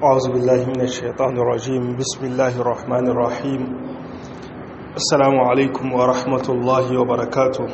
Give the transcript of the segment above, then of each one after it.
أعوذ بالله من الشيطان الرجيم بسم الله الرحمن الرحيم السلام عليكم ورحمة الله وبركاته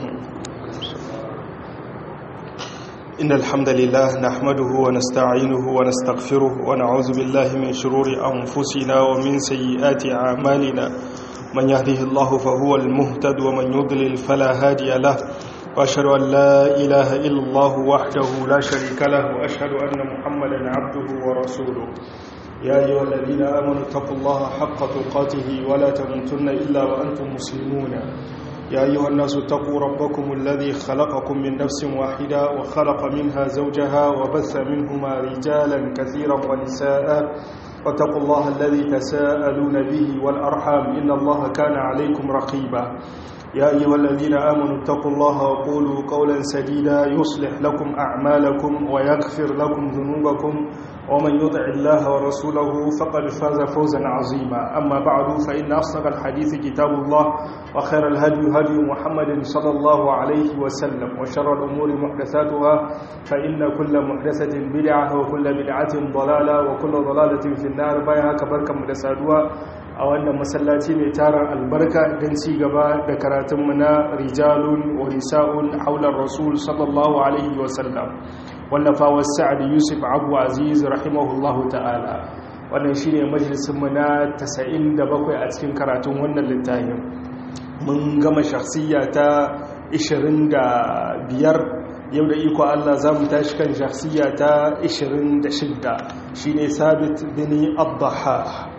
إن الحمد لله نحمده ونستعينه ونستغفره ونعوذ بالله من شرور أنفسنا ومن سيئات أعمالنا من يهده الله فهو المهتد ومن يضلل فلا هادي له وأشهد أن لا إله إلا الله وحده لا شريك له وأشهد أن محمدا عبده ورسوله يا أيها الذين آمنوا اتقوا الله حق تقاته ولا تموتن إلا وأنتم مسلمون يا أيها الناس اتقوا ربكم الذي خلقكم من نفس واحدة وخلق منها زوجها وبث منهما رجالا كثيرا ونساء واتقوا الله الذي تساءلون به والأرحام إن الله كان عليكم رقيبا يا أيها الذين آمنوا اتقوا الله وقولوا قولا سديدا يصلح لكم أعمالكم ويغفر لكم ذنوبكم ومن يطع الله ورسوله فقد فاز فوزا عظيما أما بعد فإن أصدق الحديث كتاب الله وخير الهدي هدي محمد صلى الله عليه وسلم وشر الأمور محدثاتها فإن كل محدثة بدعة وكل بدعة ضلالة وكل ضلالة في النار بايها كبركة مدسادها a wannan masallaci mai taron albarka don ci gaba da karatunmu na rijalun wa nisa'un haular rasul sallallahu alaihi wasallam wallafawar sa'ad yusuf abu aziz rahimahullahu ta'ala wannan shi ne majalisunmu na 97 a cikin karatun wannan littafin mun gama shakhsiyya ta 25 yau da iko Allah za mu tashi kan shakhsiyya ta 26 shine sabit bin abdaha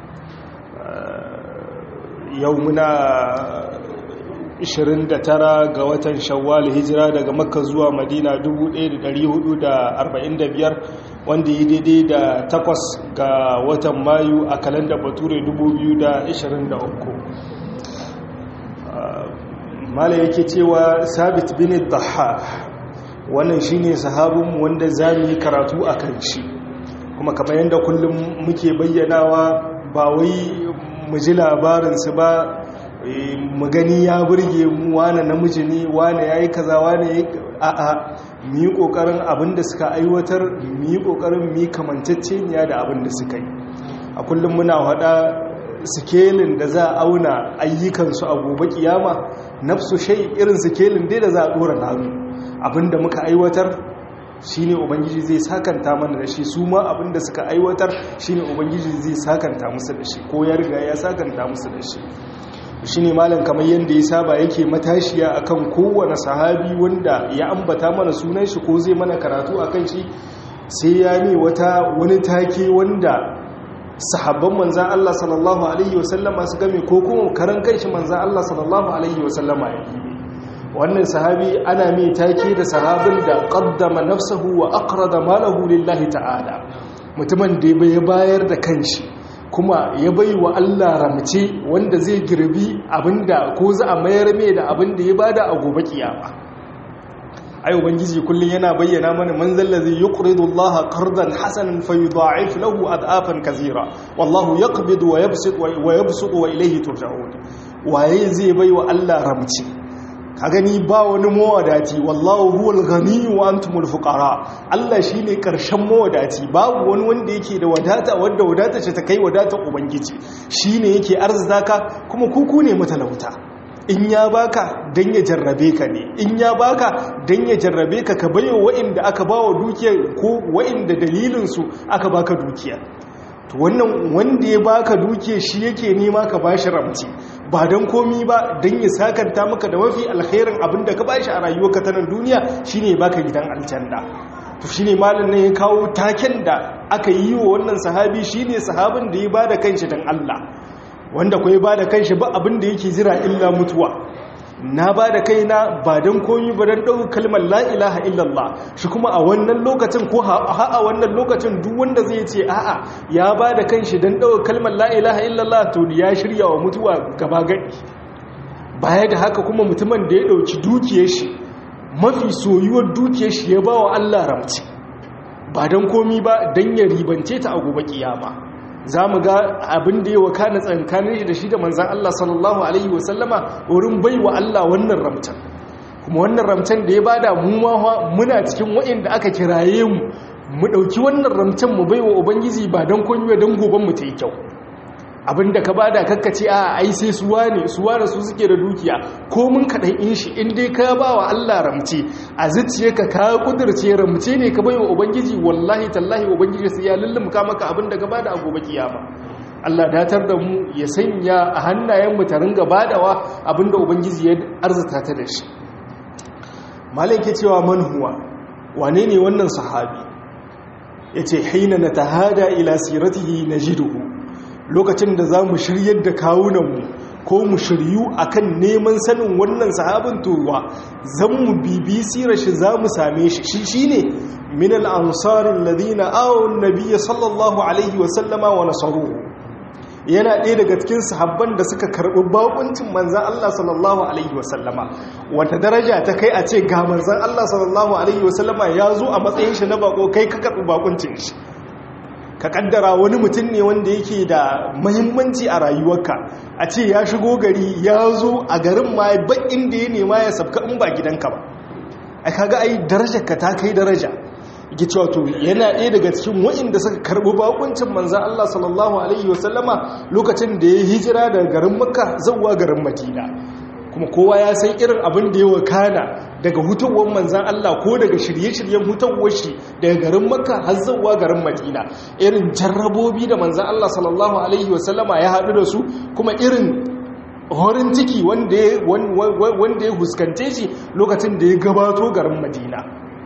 yau muna 29 ga watan shawwal hijira daga makka zuwa madina 1445 wanda yi daidai da takwas ga watan mayu a kalanda bature 2023 mala yake cewa sabit bin daha wannan shine sahabinmu wanda za mu yi karatu a kan shi kuma kamar yadda kullum muke bayyanawa ba wai mu ji labarinsu ba mu gani ya burge mu wane namiji ne wane ya yi kaza wane ya yi a'a mu yi ƙoƙarin abin da suka aiwatar mu yi ƙoƙarin mu yi kamanceceniya da abin da suka yi a kullum muna haɗa sikelin da za a auna ayyukansu a gobe kiyama nafsu shai irin sikelin dai da za a ɗora nanu abin da muka aiwatar shi ne ubangiji zai sakanta mana da shi su ma abinda suka aiwatar shi ne ubangiji zai sakanta musu da shi ko ya riga ya sakanta musu da shi shi ne malam kamar yadda ya saba yake matashiya akan kowane sahabi wanda ya ambata mana sunan shi ko zai mana karatu akan shi sai ya ne wata wani take wanda sahabban manzan Allah sallallahu alaihi wasallama su game ko kuma karan kanshi manzan Allah sallallahu alaihi wasallama ya yi wannan sahabi ana mai take da sahabin da qaddama nafsahu wa aqrada malahu lillahi ta'ala mutumin da bai bayar da kanshi kuma ya bai wa Allah ramce wanda zai girbi abinda ko za a mayar mai da abinda ya bada a gobe kiyama ai ubangiji kullun yana bayyana mana man zallazi yuqridu Allah qardan hasanan fayudha'if lahu ad'afan kaseera wallahu yaqbidu wa yabsutu wa yabsutu wa ilayhi turja'un waye zai bai wa Allah ramce ka gani ba wani mawadati wallahu huwal ghani wa antumul fuqara Allah shine karshen mawadati babu wani wanda yake da wadata wanda wadata ce ta kai wadata ubangiji shine yake arzaka kuma kuku ne matalauta in ya baka dan ya jarrabe ka ne in ya baka dan ya jarrabe ka ka bayo wa'inda aka bawa dukiya ko wa'inda dalilin su aka baka dukiya to wannan wanda ya baka dukiya shi yake nema ka bashi ramci ba don komi ba don ya sakanta maka da mafi alkhairin abin da ka ba shi a rayuwarka ta nan duniya shine baka gidan aljanna to shine malam ne ya kawo taken da aka yi wa wannan sahabi shine sahabin da ya bada kanshi dan Allah wanda ko ya bada kanshi ba abin da yake jira illa mutuwa na bada kaina ba don komi ba don ɗau kalmar la ilaha illallah shi kuma a wannan lokacin ko a wannan lokacin duk wanda zai ce a'a ya bada kanshi don ɗau kalmar la ilaha illallah to ya shirya wa mutuwa gaba gadi baya da haka kuma mutumin da ya ɗauki dukiyar shi mafi soyuwar dukiyar shi ya ba wa Allah ramci ba don komi ba don ya ribance ta a gobe kiyama za mu ga abin da ya wakana tsankanin shi da shi da manzan Allah sallallahu Alaihi wasallama wurin bai wa Allah wannan ramtan kuma wannan ramtan da ya bada mu muna cikin wa'inda aka kiraye mu mu ɗauki wannan ramcen mu baiwa ubangiji ba don kunyo don goben mu ta yi kyau abinda ka bada kakkace a ai sai suwa ne suwa da su suke da dukiya ko mun kaɗan in shi in dai ka ba wa Allah ramce a zuciye ka ka kudurce ramce ne ka baiwa ubangiji wallahi tallahi ubangiji sai ya lullumka maka abinda ka bada a gobe kiyama Allah datar da mu ya sanya a hannayen mu ta ringa badawa abinda ubangiji ya arzuta ta da shi malaka cewa man huwa wane ne wannan sahabi yace haina natahada ila siratihi najiduhu lokacin da za mu shiryar da kawunanmu ko mu shiryu akan neman sanin wannan sahabin towa zan mu bibi sirar shi za mu same shi shi shi ne min al'ansarin ladina awon nabiya sallallahu alaihi wasallama wa nasaruhu yana ɗaya daga cikin sahabban da suka karɓi bakuncin manzan Allah sallallahu alaihi wasallama wata daraja ta kai a ce ga manzan Allah sallallahu alaihi wasallama ya zo a matsayin shi na bako kai ka karɓi bakuncin shi ka kaddara wani mutum ne wanda yake da mahimmanci a rayuwarka a ce ya shigo gari ya zo a garin ma bakin da ya nema ya sabka in ba gidanka ba a kaga ai darajarka ta kai daraja yake cewa to yana ɗaya daga cikin wa'inda suka karɓi bakuncin manzan Allah sallallahu alaihi wasallama lokacin da ya hijira daga garin makka zuwa garin madina kuma kowa ya san irin abin da ya wakana daga hutowar manzan Allah ko daga shirye-shiryen hutowar shi daga garin makka har zuwa garin madina irin jarrabobi da manzan Allah sallallahu alaihi wasallama ya haɗu da su kuma irin horin ciki wanda ya huskante shi lokacin da ya gabato garin madina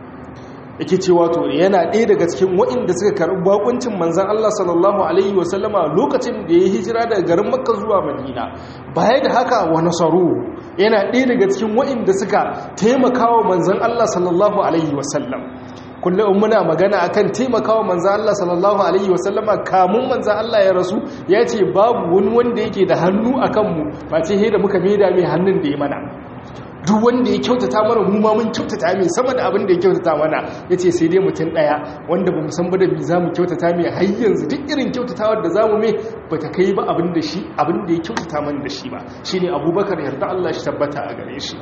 yake cewa to yana ɗaya daga cikin waɗanda suka karɓi bakuncin manzan Allah sallallahu alaihi wasallama lokacin da ya hijira daga garin makka zuwa madina baya da haka wa nasaru yana ɗaya daga cikin waɗanda suka taimakawa manzan Allah sallallahu alaihi wasallam kullum muna magana akan taimakawa manzan Allah sallallahu alaihi wasallama kamun manzan Allah ya rasu ya ce babu wani wanda yake da hannu a kanmu ba ce da muka maida mai hannun da ya mana duk wanda ya kyautata mana mu ma mun kyautata mai sama da abin da ya kyautata mana ya ce sai dai mutum ɗaya wanda ba san ba da mi za mu kyautata mai har yanzu duk irin kyautatawar da za mu mai ba ta kai ba abin da shi abin da ya kyautata mana da shi ba shi ne abubakar yarda Allah shi tabbata a gare shi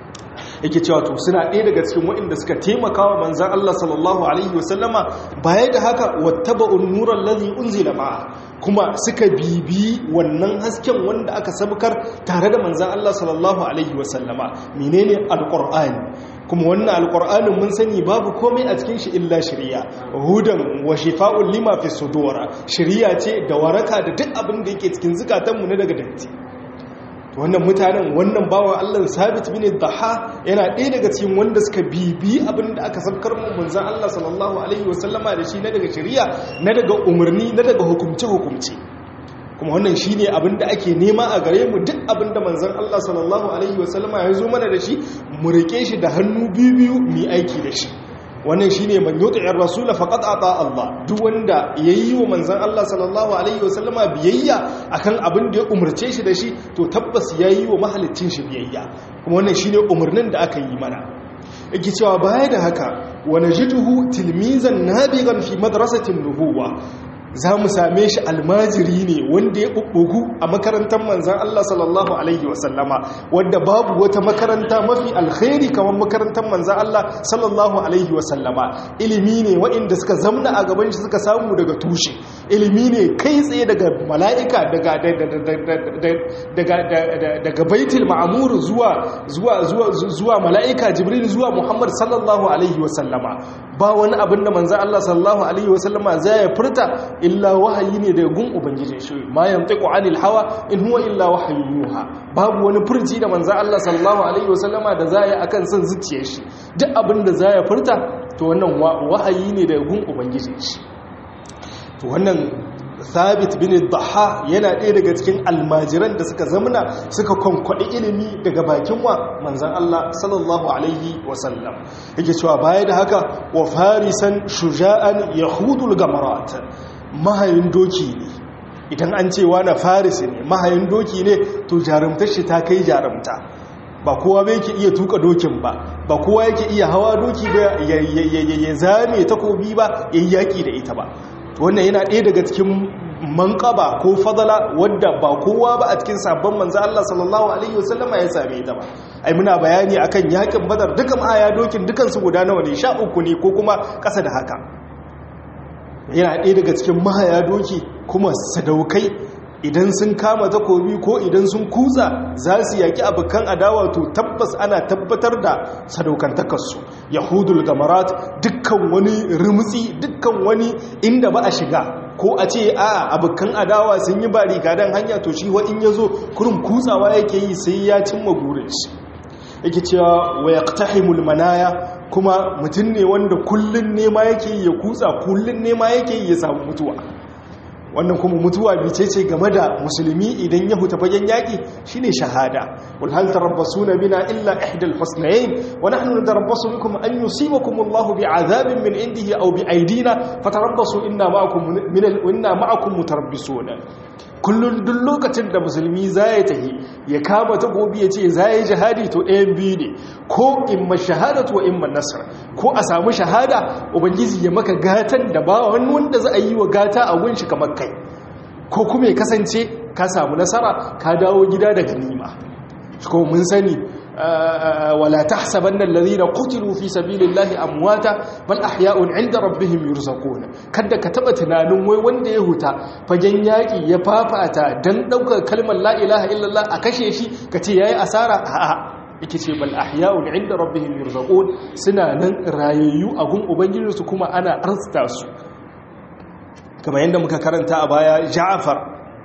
yake cewa to suna ɗaya daga cikin waɗanda suka taimaka wa manzan Allah sallallahu alaihi wasallama baya da haka wattaba'un nuran ladhi unzila ma'a kuma suka bibi wannan hasken wanda aka sabukar tare da manzan Allah sallallahu alaihi wasallama menene alqur'ani kuma wannan alqur'anin mun sani babu komai a cikin shi illa shari'a hudan wa shifa'un lima fi sudur shari'a ce da waraka da duk abin da yake cikin zukatanmu na daga datti wannan mutanen wannan bawan Allah sabit bin daha yana ɗaya daga cikin wanda suka bibi abin da aka sabkar mu manzon Allah sallallahu alaihi wasallama da shi na daga shari'a na daga umarni na daga hukumce hukumce kuma wannan shine abin da ake nema a gare mu duk abin da manzon Allah sallallahu alaihi wasallama ya zo mana da shi mu rike shi da hannu biyu biyu mu aiki da shi wannan shine man yuti'ir rasul faqad ata Allah duk wanda yayi wa manzon Allah sallallahu alaihi wasallama biyayya akan abin da ya umarce shi da shi to tabbas yayi wa mahalicin shi biyayya kuma wannan shine umarnin da aka yi mana yake cewa baya da haka wa najiduhu tilmizan nabigan fi madrasatin nubuwa za mu same shi almajiri ne wanda ya ɓuɓɓugu a makarantar manzan Allah sallallahu Alaihi wasallama wadda babu wata makaranta mafi alkhairi kamar makarantar manzan Allah sallallahu Alaihi wasallama ilimi ne waɗanda suka zamna a gaban shi suka samu daga tushe ilimi ne kai tsaye daga mala'ika daga baitul ma'amur zuwa mala'ika jibril zuwa muhammad sallallahu Alaihi wasallama ba wani abin da manzan Allah sallallahu Alaihi wasallama zai ya furta illa wahayi ne daga gun ubangiji shi ma yantiqu anil hawa in huwa illa wahayi yuha babu wani furci da manzo Allah sallallahu alaihi wasallama da zai akan son zuciyar shi duk abin da zai furta to wannan wahayi ne daga gun ubangiji shi to wannan Thabit bin Dhaha yana ɗaya daga cikin almajiran da suka zamana suka kwankwaɗi ilimi daga bakin wa manzan Allah sallallahu alaihi wasallam yake cewa baya da haka wa farisan shuja'an yahudul gamarat mahayin doki ne idan an ce na farisi ne mahayin doki ne to jarumtar shi ta kai jarumta ba kowa bai ke iya tuka dokin ba ba kowa yake iya hawa doki ba ya zame takobi ba ya yi yaƙi da ita ba wannan yana ɗaya daga cikin manƙaba ko fadala wadda ba kowa ba a cikin sabon manzo Allah sallallahu alaihi wasallama ya same ta ba ai muna bayani akan yakin badar dukan aya dokin dukan su guda nawa ne sha uku ne ko kuma ƙasa da haka yana ɗaya daga cikin mahaya doki kuma sadaukai idan sun kama takobi ko idan sun kutsa za su yaki abokan adawa to tabbas ana tabbatar da sadaukantakarsu yahudul gamarat dukkan wani rimtsi dukkan wani inda ba a shiga ko a ce a abokan adawa sun yi bari gadan hanya to shi in ya zo kurin kutsawa yake yi sai ya cimma burin shi yake cewa wa yaqtahimul manaya kuma mutum ne wanda kullun nema yake yi ya kutsa kullun nema yake yi ya samu mutuwa wannan kuma mutuwa bice ce game da musulmi idan ya huta fagen yaƙi shine shahada wal hal tarabbasuna bina illa ihdal husnayn wa nahnu natarabbasu bikum an yusibakum Allahu bi'adhabin min indihi aw bi'aydina fatarabbasu inna ma'akum min inna ma'akum mutarabbisun kullun duk lokacin da musulmi zai tahi ya kama ta gobi ya ce zai jihadi to ɗayan biyu ne ko imma shahadatu wa imma nasr ko a samu shahada ubangiji ya maka gatan da ba wani wanda za a yi wa gata a gunshi kamar kai ko kuma ya kasance ka samu nasara ka dawo gida da ganima ko mun sani wala tahsabanna alladhina qutilu fi sabilillahi amwata bal ahya'un 'inda rabbihim yurzaqun kada ka taba tunanin wai wanda ya huta fagen yaki ya fafata dan daukar kalmar la ilaha illallah a kashe shi kace yayi asara a'a yake ce bal ahya'un 'inda rabbihim yurzaqun suna nan rayayyu a gun ubangijinsu kuma ana arsta su kamar yadda muka karanta a baya Ja'far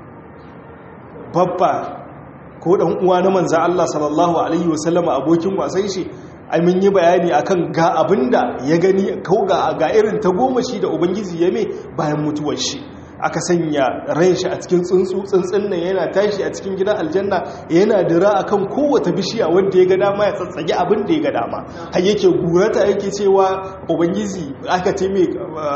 babba ko dan uwa na manza Allah sallallahu alaihi wasallama abokin wasan shi ai mun yi bayani akan ga abinda ya gani ko ga ga irin ta goma shi da ubangiji ya me bayan mutuwar shi aka sanya ran shi a cikin tsuntsu tsuntsun nan yana tashi a cikin gidan aljanna yana dira akan kowace bishiya wanda ya ga dama ya tsatsage abin da ya ga dama har yake gurata yake cewa ubangiji aka ce mai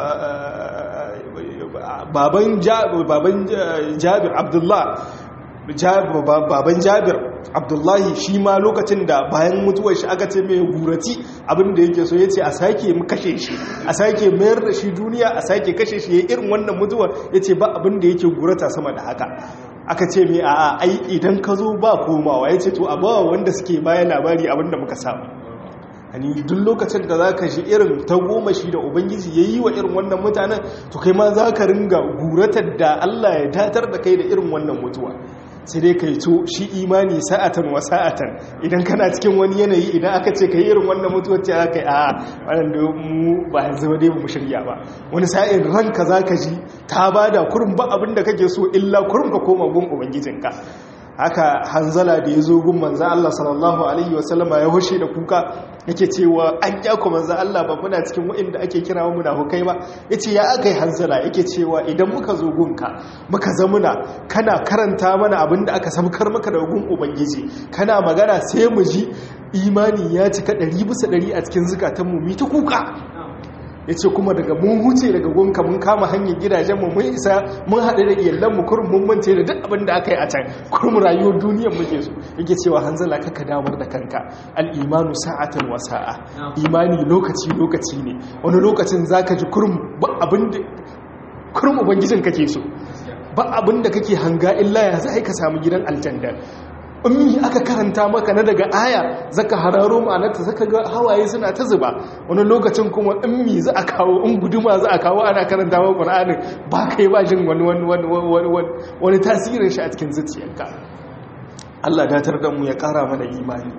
baban jabir abdullah baban jabir abdullahi shi ma lokacin da bayan mutuwar shi aka ce mai gurati abinda yake so ya ce a sake kashe shi a sake mayar da shi duniya a sake kashe shi ya irin wannan mutuwar ya ce ba abinda yake gurata sama da haka aka ce mai a ai idan ka zo ba komawa ya ce to a bawa wanda suke bayan labari abinda muka samu hani duk lokacin da za ka shi irin ta goma shi da ubangiji ya yi wa irin wannan mutanen to kai ma za ka ringa guratar da allah ya datar da kai da irin wannan mutuwa sai dai ka yi to shi imani sa'atan wa sa'atan idan kana cikin wani yanayi idan aka ce ka yi irin wannan mutuwar ce aka yi a wadanda mu ba yanzu ba dai ba mu shirya ba wani sa'in ranka za ka ji ta ba da kurin ba abin da kake so illa kurin ka koma gun ubangijinka haka hanzala da ya zo gun manzan Allah sallallahu Alaihi wasallama ya hushe da kuka yake cewa an kyakwa manzan Allah ba muna cikin waɗanda ake kira wa munafukai ba ya ce ya aka yi hanzala yake cewa idan muka zo gunka muka zamuna kana karanta mana abin da aka samkar maka da gun ubangiji kana magana sai mu ji imani ya cika ɗari bisa ɗari a cikin zukatanmu mu ta kuka ya ce kuma daga mun huce daga gunka mun kama hanyar gidajenmu mun isa mun haɗe da iyalanmu kurum mun mance da duk abin da aka yi a can kurum rayuwar duniyar muke so yake cewa hanzala kaka damar da kanka al'imanu sa'atan wa sa'a imani lokaci lokaci ne wani lokacin zaka ji kurum ba abin da kurum ubangijin kake so ba abin da kake hanga illa ya za ka samu gidan aljanna in aka karanta maka na daga aya zaka hararo ma'anarta zaka ga hawaye suna ta zuba wani lokacin kuma in mi za a kawo in guduma za a kawo ana karanta wa qur'anin ba kai ba jin wani wani wani tasirin shi a cikin zuciyarka Allah datar da mu ya kara mana imani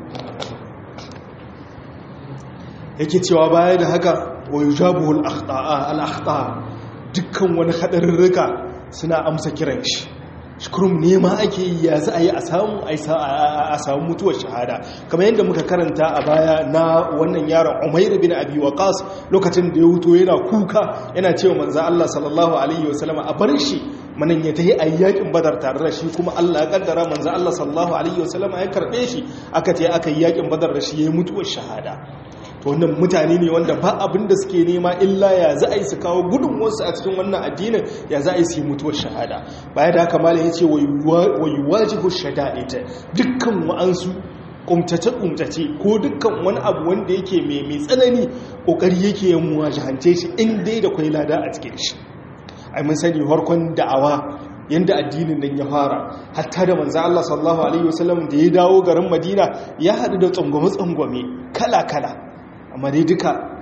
yake cewa baya da haka wa yujabuhu al-akhta'a al-akhta dukkan wani hadarurruka suna amsa kiran shi shukurum nema ake yi ya za a yi a samu mutuwar shahada kamar yadda muka karanta a baya na wannan yaron umair bin abi waqas lokacin da ya huto yana kuka yana cewa manzo Allah sallallahu alaihi wasallama a bar shi manan ya tahi a yakin badar tare da shi kuma Allah ya kaddara manzo Allah sallallahu alaihi wasallama ya karbe shi aka ce aka yi yakin badar da shi yayi mutuwar shahada to wannan mutane ne wanda ba abin da suke nema illa ya za a yi su kawo gudunmuwarsu a cikin wannan addinin ya za a yi su yi mutuwar shahada baya da haka malam ya ce wa yuwajibu shada'ita dukkan wa'ansu kumtace-kumtace ko dukkan wani abu wanda yake mai mai tsanani kokari yake yin muwajahance shi in dai da kwai lada a cikin shi ai mun sani harkon da'awa yanda addinin nan ya fara hatta da manzo Allah sallallahu alaihi wasallam da ya dawo garin Madina ya hadu da tsangwame-tsangwame kala-kala amma dai duka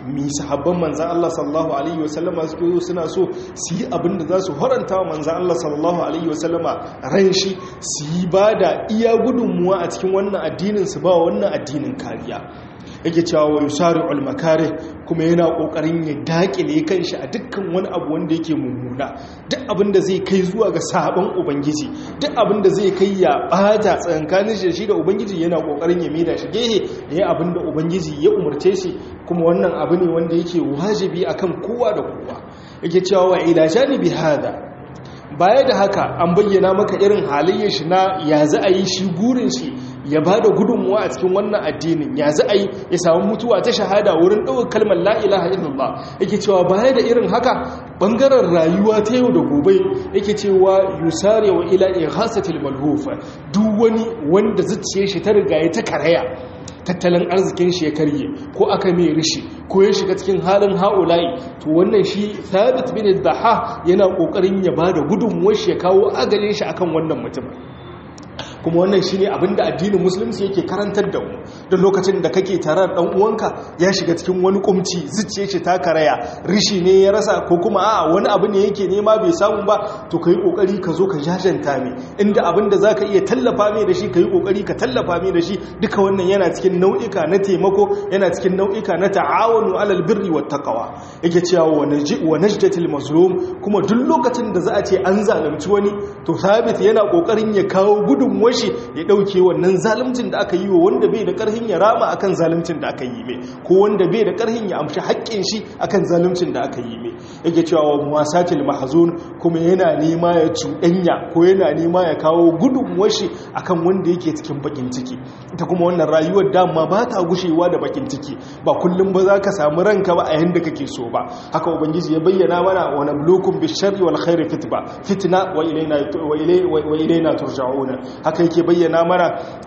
mi sahabban manzan Allah sallallahu alaihi wasallama suke zo suna so su yi abin da za su horanta wa manzan Allah sallallahu alaihi wasallama ran shi su yi ba da iya gudunmuwa a cikin wannan addinin su ba wannan addinin kariya yake cewa wa yusari'ul makare kuma yana kokarin ya dakile kanshi a dukkan wani abu wanda yake mummuna duk abin da zai kai zuwa ga sabon ubangiji duk abin da zai kai ya bata tsankanin shi shi da ubangiji yana kokarin ya maida shi gehe yayin abin da ubangiji ya umarce shi kuma wannan abu ne wanda yake wajibi akan kowa da kowa yake cewa wa ila janibi hada baya da haka an bayyana maka irin halayyar shi na ya za a yi shi gurin shi ya ba da gudunmuwa a cikin wannan addinin ya za a yi ya samu mutuwa ta shahada wurin ɗaukar kalmar la'ilaha illallah yake cewa baya da irin haka ɓangaren rayuwa ta yau da gobe yake cewa yusare wa ila ighasatil malhufa duk wani wanda zuciye shi ta riga ya ta karaya tattalin arzikin shi ya karye ko aka mai rishi ko ya shiga cikin halin ha'ula'i to wannan shi thabit bin daha yana kokarin ya bada gudunmuwar shi ya kawo agalin shi akan wannan mutum kuma wannan shine abinda addinin musulunci yake karantar da mu don lokacin da kake tare da dan uwanka ya shiga cikin wani kumci zuciye shi ta karaya rishi ne ya rasa ko kuma a wani abu ne yake nema bai samu ba to kai kokari ka zo ka jajanta mai inda abinda zaka iya tallafa mai da shi kai kokari ka tallafa mai da shi duka wannan yana cikin nau'ika na taimako yana cikin nau'ika na ta'awunu alal birri wat taqwa yake cewa wa najdatil mazlum kuma duk lokacin da za a ce an zalunci wani to sabit yana kokarin ya kawo gudunmuwar shi ya dauke wannan zaluncin da aka yi wa wanda bai da karhin ya rama akan zaluncin da aka yi mai ko wanda bai da karhin ya amshi haƙƙin shi akan zaluncin da aka yi mai yake cewa wa muwasatil mahzun kuma yana nema ya cuɗanya ko yana nema ya kawo gudunmuwar shi akan wanda yake cikin bakin ciki ita kuma wannan rayuwar dama ba ta gushewa da bakin ciki ba kullum ba za ka samu ranka ba a yanda kake so ba haka ubangiji ya bayyana mana wa nablukum bisharri wal khairi fitba fitna wa ilaina wa ilaina turja'una haka yake bayyana mana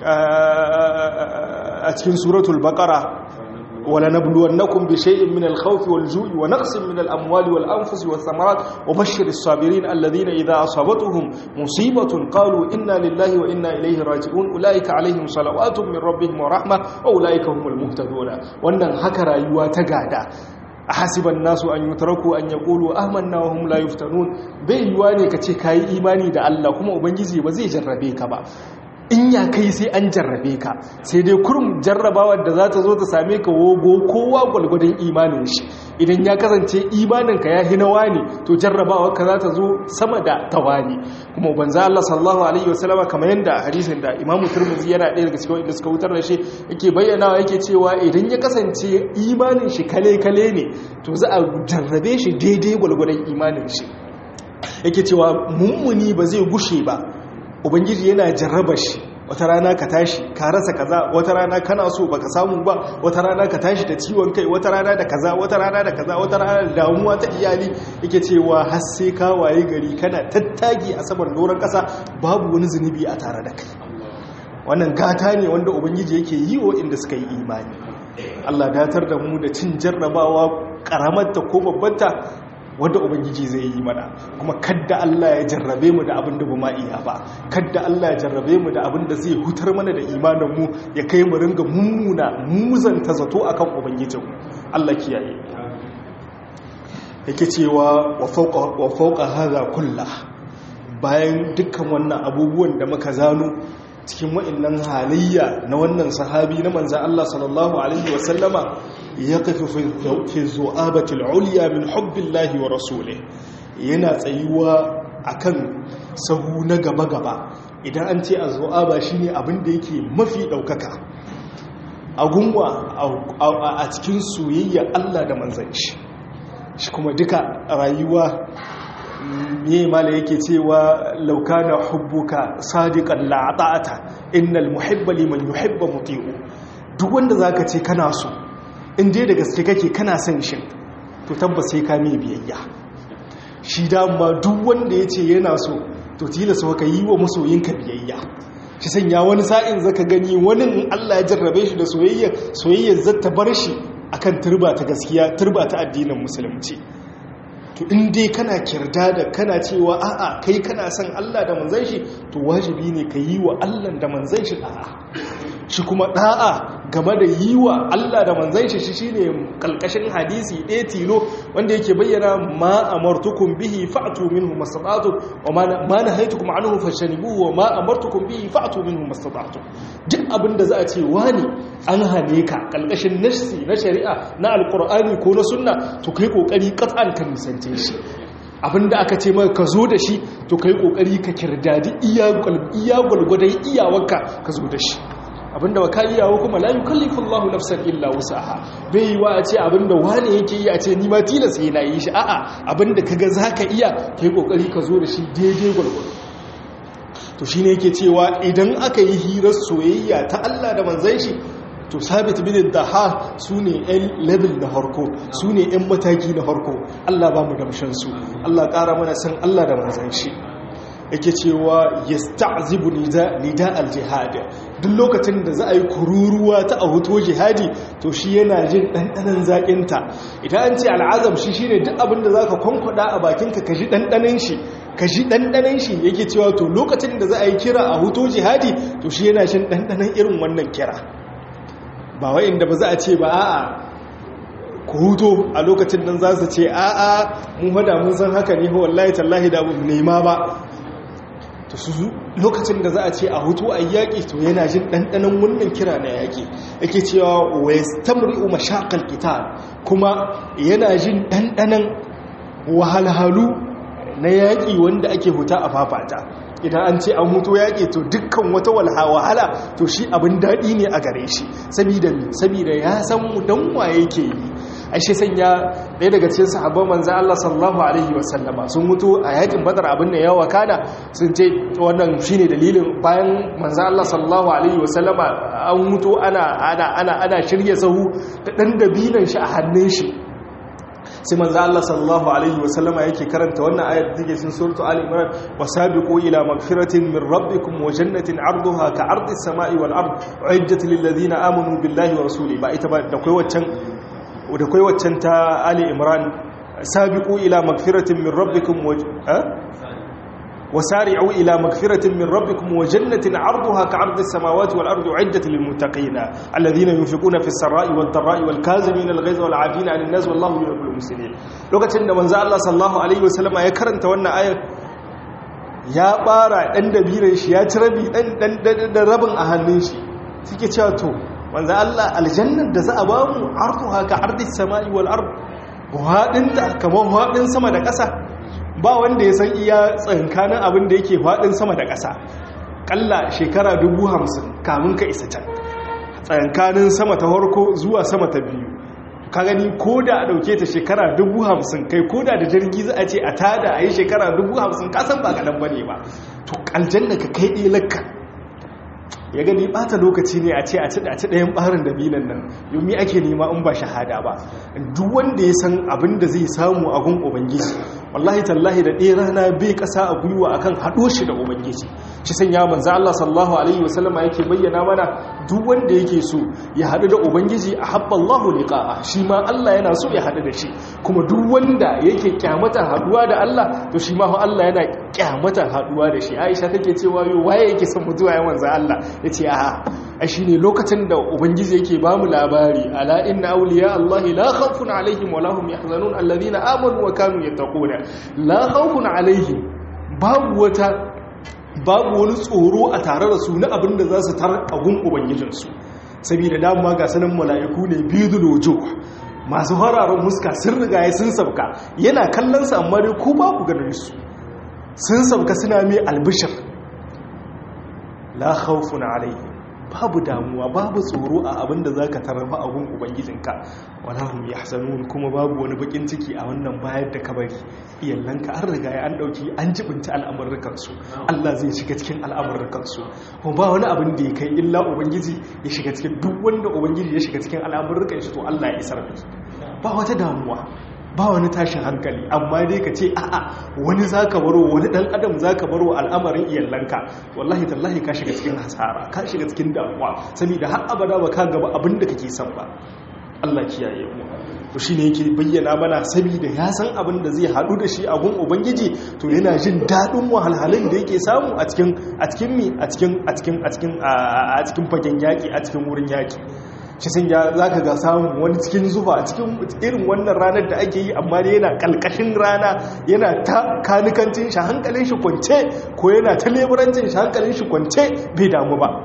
a cikin suratul baqara wala nabluwannakum bi shay'in min al-khawfi wal-ju'i wa naqsin min al-amwali wal-anfusi wath-thamarat wa bashshir as-sabirin alladhina idha asabatuhum musibatun qalu inna lillahi wa inna ilayhi raji'un ulaika alaihim salawatun min rabbihim wa rahmah wa ulaika humul muhtadun wannan haka rayuwa ta gada hasiban nasu an yutraku an yaqulu amanna wa hum la yuftanun bai yiwa ne kace kai imani da Allah kuma ubangiji ba zai jarrabe ka ba in ya kai sai an jarrabe ka sai dai kurum jarrabawar da za ta zo ta same ka wogo kowa gwalgwadon imanin shi idan ya kasance imaninka ya hina wani to jarrabawar ka za ta zo sama da tawani kuma banza Allah sallallahu alaihi wasallama kamar yadda hadisin da Imam Tirmidhi yana ɗaya daga cikin inda suka wutar da shi yake bayyanawa yake cewa idan ya kasance imanin shi kale kale ne to za a jarrabe shi daidai gwalgwadon imanin shi yake cewa mummuni ba zai gushe ba ubangiji yana jarraba shi wata rana ka tashi ka rasa kaza wata rana kana so baka samu ba wata rana ka tashi da ciwon kai wata rana da kaza wata rana da kaza wata rana da damuwa ta iyali yake cewa har sai ka waye gari kana tattagi a saman doron kasa babu wani zunubi a tare da kai wannan gata ne wanda ubangiji yake yi wa inda suka yi imani Allah datar da mu da cin jarrabawa karamarta ko babbanta wadda ubangiji zai yi mana kuma kadda Allah ya jarrabe mu da abin da ba iya ba kadda Allah ya jarrabe mu da abin da zai hutar mana da imanin mu ya kai mu ringa mummuna muzanta zato akan ubangijin Allah kiyaye yake cewa wa fawqa wa fawqa hadha kullah bayan dukkan wannan abubuwan da muka zano cikin wa'annan halayya na wannan sahabi na manzan Allah sallallahu Alaihi wasallama ya kafi fi zu'abatul uliya min hubbillahi wa rasule yana tsayuwa akan sahu na gaba-gaba idan an ce a zu'aba shine abin da yake mafi ɗaukaka a gunwa a cikin soyayya Allah da manzan shi shi kuma duka rayuwa ne mala yake cewa laukana hubbuka sadiqan la'ata'ata innal muhibba liman yuhibba muti'u duk wanda zaka ce kana so in dai da gaske kake kana son shi to tabbas sai ka mai biyayya shi dama duk wanda yace yana so to tilasa ka yi wa masoyinka biyayya shi sanya wani sa'in zaka gani wani Allah ya jarrabe shi da soyayya soyayya zata bar shi akan turba ta gaskiya turba ta addinin musulunci to in dai kana kirda da kana cewa a'a kai kana son Allah da manzon shi to wajibi ne ka yi wa Allah da manzon shi a'a shi kuma da'a game da yi wa Allah da manzan shi shine kalkashin hadisi ɗaya tilo wanda yake bayyana ma amartukum bihi fa'tu minhu mastata'tu wa ma nahaytukum anhu fashanibuhu wa ma amartukum bihi fa'tu minhu mastata'tu duk abinda za a ce wani an hane ka kalkashin nafsi na shari'a na alqur'ani ko na sunna to kai kokari qat'an kan nisance shi abinda aka ce maka ka zo da shi to kai kokari ka kirdadi iya gwalgwadon iyawarka ka zo da shi abinda ba ka iyawa kuma la yukallifu Allahu nafsan illa wusaha bai yi wa a ce abinda wane yake yi a ce ni ma tilas yana yi shi a'a abinda kaga zaka iya kai kokari ka zo da shi daidai gwalgwado to shine yake cewa idan aka yi hirar soyayya ta Allah da manzon shi to sabit bin daha su ne 'yan level na harko su ne 'yan mataki na harko Allah ba mu damshansu Allah ƙara mana san Allah da manzan shi yake cewa ya sta'zibu nida al-jihad duk lokacin da za a yi kururuwa ta a hoto jihadi to shi yana jin ɗanɗanen zaƙinta idan an ce al'azam shi shine duk abin da za ka kwankwada a bakinka ka ji ɗanɗanen shi ka ji ɗanɗanen shi yake cewa to lokacin da za a yi kira a hoto jihadi to shi yana jin ɗanɗanen irin wannan kira ba wa'inda ba za a ce ba a'a ku huto a lokacin nan za su ce a'a mun hada mun san haka ne wallahi tallahi da nema ba to su lokacin da za a ce a hutu a yaƙi to yana jin ɗanɗanon wannan kira na yaƙi yake cewa wa yastamri'u mashaqal qital kuma yana jin ɗanɗanon wahalhalu na yaƙi wanda ake huta a fafata idan an ce an mutu yaƙi to dukkan wata wahala to shi abin daɗi ne a gare shi sabida mi sabida ya san mu dan waye ke yi a shi sanya ɗaya daga cikin sahabban manzo Allah sallallahu alaihi wasallama sun mutu a yaƙin badar abin da yawa kana sun ce wannan shine dalilin bayan manzo Allah sallallahu alaihi wasallama an mutu ana ana ana ana shirye sahu da dan dabinan shi a hannun shi sai manzo Allah sallallahu alaihi wasallama yake karanta wannan ayat da take cikin suratu ali imran wasabiqu ila magfiratin min rabbikum wa jannatin 'arduha ka 'ardis samai wal ard uiddat lil ladina amanu billahi wa rasuli ba ita ba da kai waccan da kai waccan ta ali imran sabiqu ila magfiratin min rabbikum wa وسارعوا إلى مغفرة من ربكم وجنة عرضها كعرض السماوات والأرض عدة للمتقين الذين ينفقون في السراء والضراء والكاظمين الغيظ والعافين عن الناس والله يحب المحسنين لوكacin da manzo Allah sallallahu alaihi wasallama ya karanta wannan ayar ya bara dan dabiran shi ya ci rabi dan dan rabin a hannun shi suke cewa to manzo Allah aljannar da za a ba mu arduha ka ardis samai wal ard hadinta kamar hadin sama da ƙasa ba wanda ya san iya tsankanin abin da yake faɗin sama da ƙasa ƙalla shekara dubu hamsin kamun ka isa can tsankanin sama ta harko zuwa sama ta biyu ka gani ko da a ɗauke ta shekara dubu hamsin kai ko da da jirgi za a ce a tada a yi shekara dubu hamsin kasan ba kaɗan ba ne ba to aljanna ka kai ɗelakka ya gani bata lokaci ne a ce a ci ɗayan ɓarin da binan nan yomi ake nema in ba shahada ba duk wanda ya san abin da zai samu a gun ubangiji wallahi tallahi da ɗaya rana bai ƙasa a gwiwa akan haɗo shi da ubangiji shi san ya manza Allah sallallahu alaihi wasallama yake bayyana mana duk wanda yake so ya haɗu da ubangiji a habba Allahu liqa'a shi ma Allah yana so ya haɗu da shi kuma duk wanda yake kyamata haɗuwa da Allah to shi ma Allah yana kyamata haɗuwa da shi Aisha take cewa yo waye yake son mutuwa ya manza Allah yace a a shine lokacin da ubangiji yake ba mu labari ala inna awliya Allah la khawfun alaihim wa lahum yahzanun alladhina amanu wa kanu yattaquna la khawfun alaihim babu wata babu wani tsoro a tare da su na abin da za su tar a gun ubangijinsu saboda dama ga sanin mala'iku ne biyu lojo masu hararen muska sun riga ya sun sabka yana kallon sa amma dai ko ba ku ganin su sun sabka suna mai albishir la khawfun alaihim babu damuwa babu tsoro a abin da zaka tarfa a gun ubangijinka walahum yahzanun kuma babu wani bakin ciki a wannan bayar da kabari iyallanka an riga ya an dauki an jibinta al'amurrukan su Allah zai shiga cikin al'amurrukan su ko ba wani abin da ya kai illa ubangiji ya shiga cikin duk wanda ubangiji ya shiga cikin al'amurrukan shi to Allah ya isar da ba wata damuwa ba wani tashin hankali amma dai ka ce a'a wani zaka baro wani dan adam zaka baro al'amarin iyallanka wallahi tallahi ka shiga cikin hasara ka shiga cikin damuwa saboda har abada ba ka gaba abin da kake son ba Allah kiyaye mu to shine yake bayyana mana saboda ya san abin da zai hadu da shi a gun ubangiji to yana jin dadin wahalhalun da yake samu a cikin a cikin mi a cikin a cikin a cikin a cikin fagen yaki a cikin wurin yaki shi sun ya za ka ga samun wani cikin zuba cikin irin wannan ranar da ake yi amma da yana kalkashin rana yana ta kanikancin shi hankalin shi kwance ko yana ta leburancin shi hankalin shi kwance bai damu ba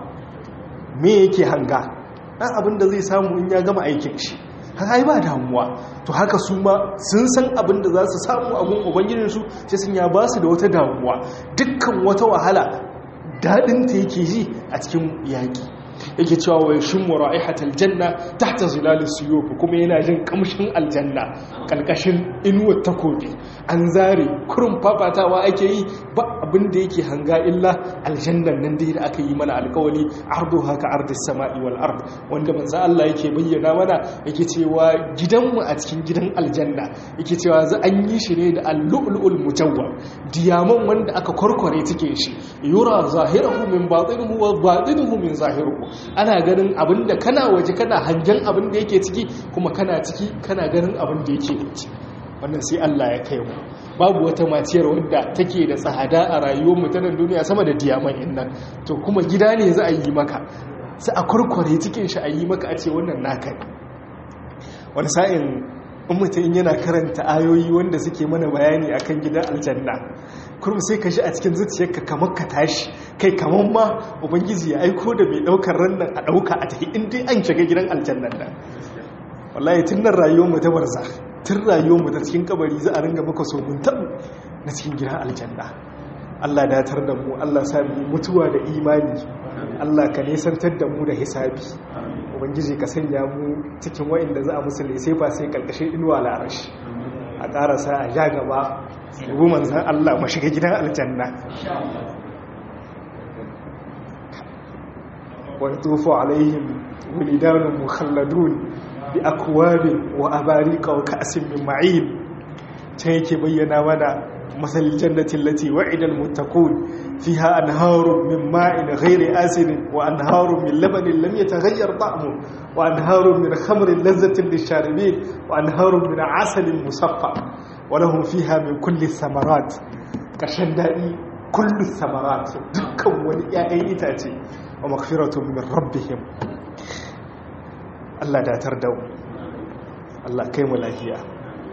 me yake hanga ɗan abin da zai samu in ya gama aikin shi haka yi ba damuwa to haka su ma sun san abin da za su samu abin ubangijinsu sai sun ya ba su da wata damuwa dukkan wata wahala daɗinta yake ji a cikin yaƙi yake cewa wai shin mura'ihatal janna tahta zilal suyuf kuma yana jin kamshin aljanna kalkashin inuwar takobi an zare kurun fafatawa ake yi ba abin da yake hanga illa aljannan nan dai da aka yi mana alkawali ardu haka ardis sama'i wal ard wanda manzo Allah yake bayyana mana yake cewa gidanmu a cikin gidan aljanna yake cewa za an yi shi ne da al-lu'lu'ul mujawwab diyaman wanda aka korkore cikin shi yura zahirahu min batinihi wa batinuhu min zahirihi ana ganin abinda kana waje kana hangen abin da yake ciki kuma kana ciki kana ganin abin da yake waje wannan sai Allah ya kai mu babu wata maciyar wadda take da tsada a rayuwar mutanen duniya sama da diyaman innan to kuma gida ne za a yi maka sai a kurkure cikin shi a yi maka a ce wannan naka ne wani sa'in in mutum yana karanta ayoyi wanda suke mana bayani akan gidan aljanna kurum sai ka shi a cikin zuciyarka kamar ka tashi kai kamar ma ubangiji ya aiko da mai daukar rannan a dauka a tafi in dai an shiga gidan aljannan nan wallahi tun nan rayuwar mu ta barza tun rayuwar mu ta cikin kabari za a ringa maka sogun tabu na cikin gidan aljanna Allah datar da mu Allah sa mu mutuwa da imani Allah ka nesantar da mu da hisabi ubangiji ka sanya mu cikin wa'inda za a musu sai ba sai kalkashin inuwa larashi a karasa a ja gaba yabu manzan Allah ma shiga gidan aljanna wa tufu alaihim wilidanun mukhalladun bi akwabin wa abarika wa ka'sin min ma'in ta yake bayyana mana مثل الجنة التي وعد المتقون فيها أنهار من ماء غير آسن وأنهار من لبن لم يتغير طعمه وأنهار من خمر لذة للشاربين وأنهار من عسل مصفى ولهم فيها من كل الثمرات كشندائي كل الثمرات دكا وليائي إتاتي ومغفرة من ربهم الله لا تردوا الله كيم الأهياء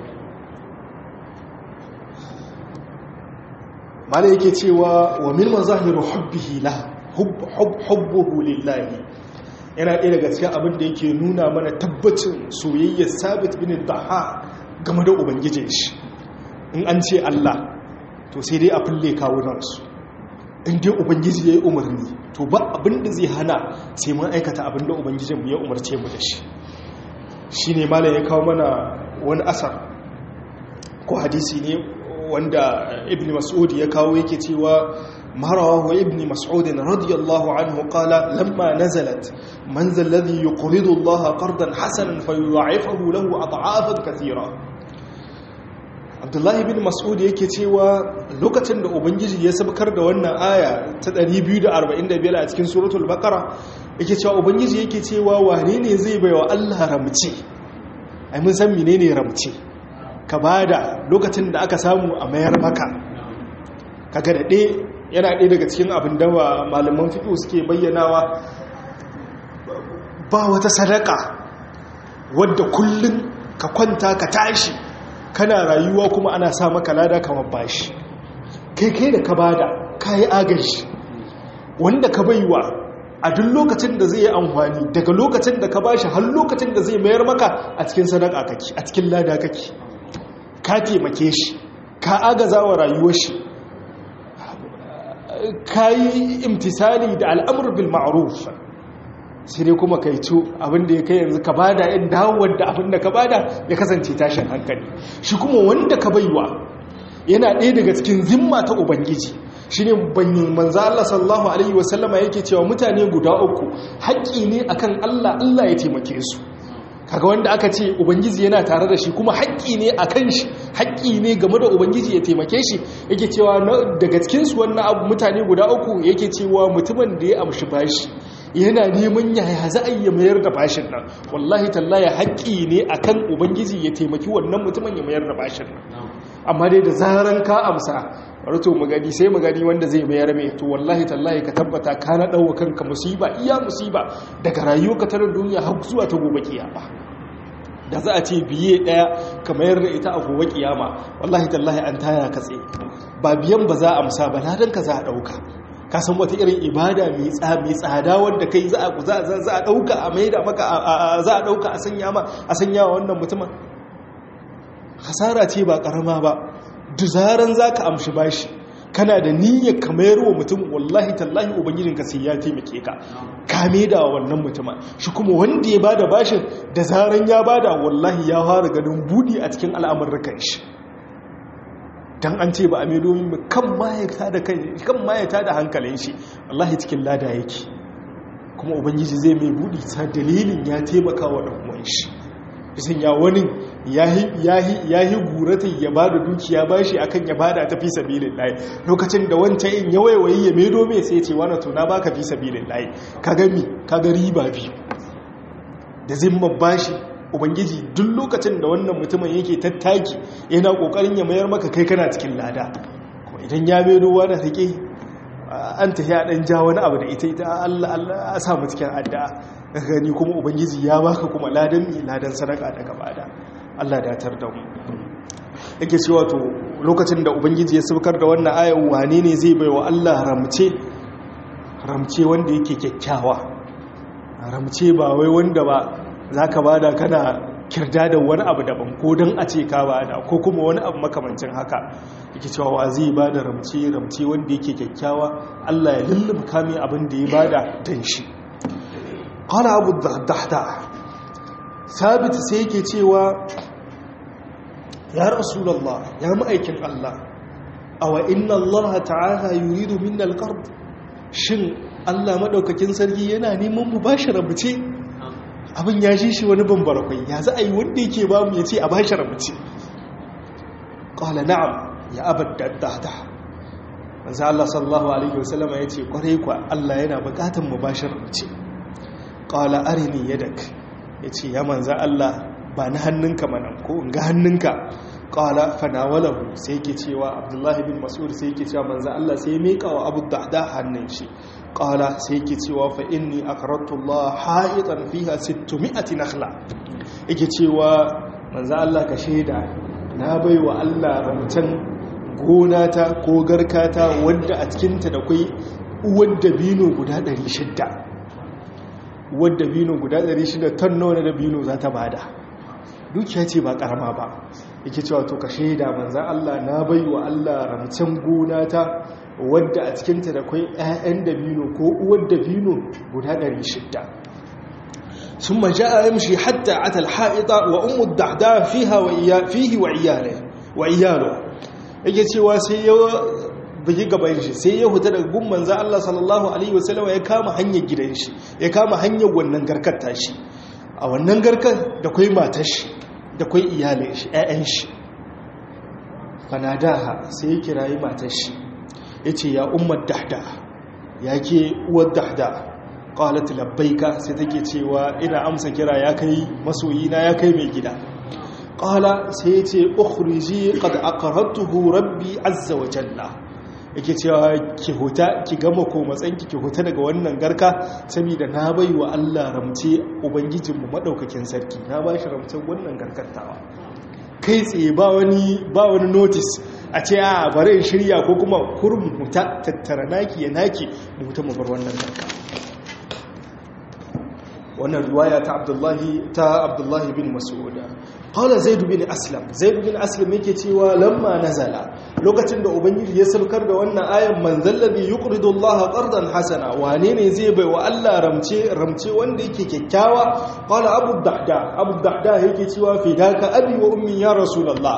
mala yake cewa wa min mazahiru hubbihi la hubbuhu lillahi yana ɗaya daga cikin abin da yake nuna mana tabbacin soyayyar sabit bin daha game da ubangijin shi in an ce Allah to sai dai a fulle kawunansu in dai ubangiji ya yi umarni to ba abin da zai hana sai mun aikata abin da ubangijinmu ya umarce mu da shi shi ne mala ya kawo mana wani asar ko hadisi ne wanda ibn mas'ud ya kawo yake cewa marawahu ibn mas'ud radiyallahu anhu qala lamma nazalat man zal ladhi yuqridu Allah qardan hasanan fayudha'ifahu lahu ad'afan kathira Abdullahi ibn Mas'ud yake cewa lokacin da ubangiji ya sabkar da wannan aya ta 245 a cikin suratul baqara yake cewa ubangiji yake cewa wane ne zai baiwa Allah ramci ai mun san menene ramci ka bada lokacin da aka samu a mayar maka kaga da ɗaya yana ɗaya daga cikin abin da malaman fiƙo suke bayyanawa ba wata sadaka wadda kullum ka kwanta ka tashi kana rayuwa kuma ana sa maka lada kamar bashi kai kai da ka bada ka yi agaji wanda ka baiwa a duk lokacin da zai yi amfani daga lokacin da ka bashi har lokacin da zai mayar maka a cikin sadaka kake a cikin lada kake ka taimake shi ka agaza wa rayuwar shi ka yi imtisali da al'amur bil ma'ruf sai dai kuma kai to abinda ya kai yanzu ka bada in dawowar da abinda ka bada ya kasance tashin hankali shi kuma wanda ka baiwa yana ɗaya daga cikin zimma ta ubangiji shi ne banyi manza Allah sallallahu Alaihi wasallama yake cewa mutane guda uku haƙƙi ne akan Allah Allah ya taimake su kaga wanda aka ce ubangiji yana tare da shi kuma haƙƙi ne a kan shi haƙƙi ne game da ubangiji ya taimake shi yake cewa daga cikinsu wannan abu mutane guda uku yake cewa mutumin da ya amshi bashi yana neman yaya za a yi mayar da bashin nan wallahi tallahi haƙƙi ne akan ubangiji ya taimaki wannan mutumin ya mayar da bashin nan amma dai da zaran ka amsa rato magani sai magani wanda zai mayar mai to wallahi tallahi ka tabbata ka na ɗauwa kanka musiba iya musiba daga rayuwa ka tarar duniya har zuwa ta gobe kiyama da za a ce biye ɗaya ka mayar da ita a gobe kiyama wallahi tallahi an taya ka tsaye ba biyan ba za a amsa ba ladan ka za a ɗauka ka san wata irin ibada mai tsada wanda kai za a ɗauka a maida maka za a ɗauka a sanya ma a sanya wa wannan mutumin hasara ce ba ƙarama ba duzaran za ka amshi bashi kana da niyyar ka mayar wa mutum wallahi tallahi ubangijinka sai ya taimake ka ka da wannan mutumin shi kuma wanda ya bada bashin da zaran ya bada wallahi ya fara ganin budi a cikin al'amurrukan shi dan an ce ba a mai domin kan mayata da kai kan mayata da hankalin shi wallahi cikin lada yake kuma ubangiji zai mai budi ta dalilin ya taimaka wa dan uwan shi bisan ya wani yahi gurata ya ba da dukiya ba shi akan ya bada ta fi sabilin layi lokacin da wancan in ya waiwayi ya medo mai sai ce wani tuna ba ka fi sabilin layi ka gami ka ga riba biyu da zimman bashi ubangiji duk lokacin da wannan mutumin yake tattaki yana kokarin ya mayar maka kai kana cikin lada kuma idan ya medo wani rike an tafi a ɗan ja wani abu da ita ita Allah a samu cikin addu'a gani kuma ubangiji ya baka kuma ladan mi ladan sadaka daga bada Allah datar da mu yake cewa to lokacin da ubangiji ya saukar da wannan ayar wane ne zai baiwa Allah ramce ramce wanda yake kyakkyawa ramce ba wai wanda ba zaka bada kana kirda da wani abu daban ko don a ce ka bada ko kuma wani abu makamancin haka yake cewa wa zai bada ramce ramce wanda yake kyakkyawa Allah ya lullubka mai abin da ya bada dan shi qala abu dahda sabit sai yake cewa ya rasulullah ya ma'aikin Allah awa inna Allah ta'ala yuridu minna alqard shin Allah madaukakin sarki yana neman mu bashi ramce abin ya shi shi wani bambarakwai ya za a yi wanda yake ba mu ya ce a bashi ramce ƙwala na'am ya abadda dada manzo Allah sallallahu alaihi wasallama ya ce kwarai kwa Allah yana buƙatar mu bashi ramce ƙwala arini yadak ya ce ya manzo Allah ba na hannunka manan ko in ga hannunka ƙwala fanawalahu sai yake cewa abdullahi bin mas'ud sai yake cewa manzo Allah sai ya miƙa wa abu dada hannun shi qala sai yake cewa fa inni aqradtu Allah ha'itan fiha 600 nakhla yake cewa manzo Allah ka sheda na baiwa Allah ramtan gonata ko garkata wanda a cikin ta da kai uwar dabino guda 600 uwar dabino guda 600 ton nawa na dabino za ta bada dukiya ce ba karama ba yake cewa to ka sheda manzo Allah na baiwa Allah ramtan gonata wadda a cikinta da kwai 'ya'yan dabino ko uwar dabino guda 600 sun maja a yamshi hatta a talha'ita wa umu dahda fihi wa iyalo yake cewa sai ya bugi gaban shi sai ya huta daga gumman za Allah sallallahu Alaihi wasallama ya kama hanyar gidan shi ya kama hanyar wannan garkar tashi a wannan garkar da kwai matar shi da kwai iyalin shi 'ya'yan shi fanadaha sai ya kirayi matar shi ya ce ya umar dahda ya ke uwar dahda ƙalat labbaika sai take cewa ina amsa kira ya kai masoyina ya kai mai gida ƙala sai ya ce ukhriji qad aqarratuhu rabbi azza wa jalla yake cewa ki huta ki gama ko matsanki ki huta daga wannan garka saboda na bai wa Allah ramce ubangijinmu madaukakin sarki na ba shi ramcen wannan garkattawa kai tsaye ba wani ba wani notice a ce a bari in shirya ko kuma kurum muta tattara naki ya naki mutu mu bar wannan narka wannan riwaya ta abdullahi ta abdullahi bin mas'uda qala zaid bin aslam zaid bin aslam yake cewa lamma nazala lokacin da ubangiji ya saukar da wannan ayan man zallabi yuqridu allaha qardan hasana wane ne zai bai wa Allah ramce ramce wanda yake kyakkyawa qala abu dahda abu dahda yake cewa fidaka abi wa ummi ya rasulullah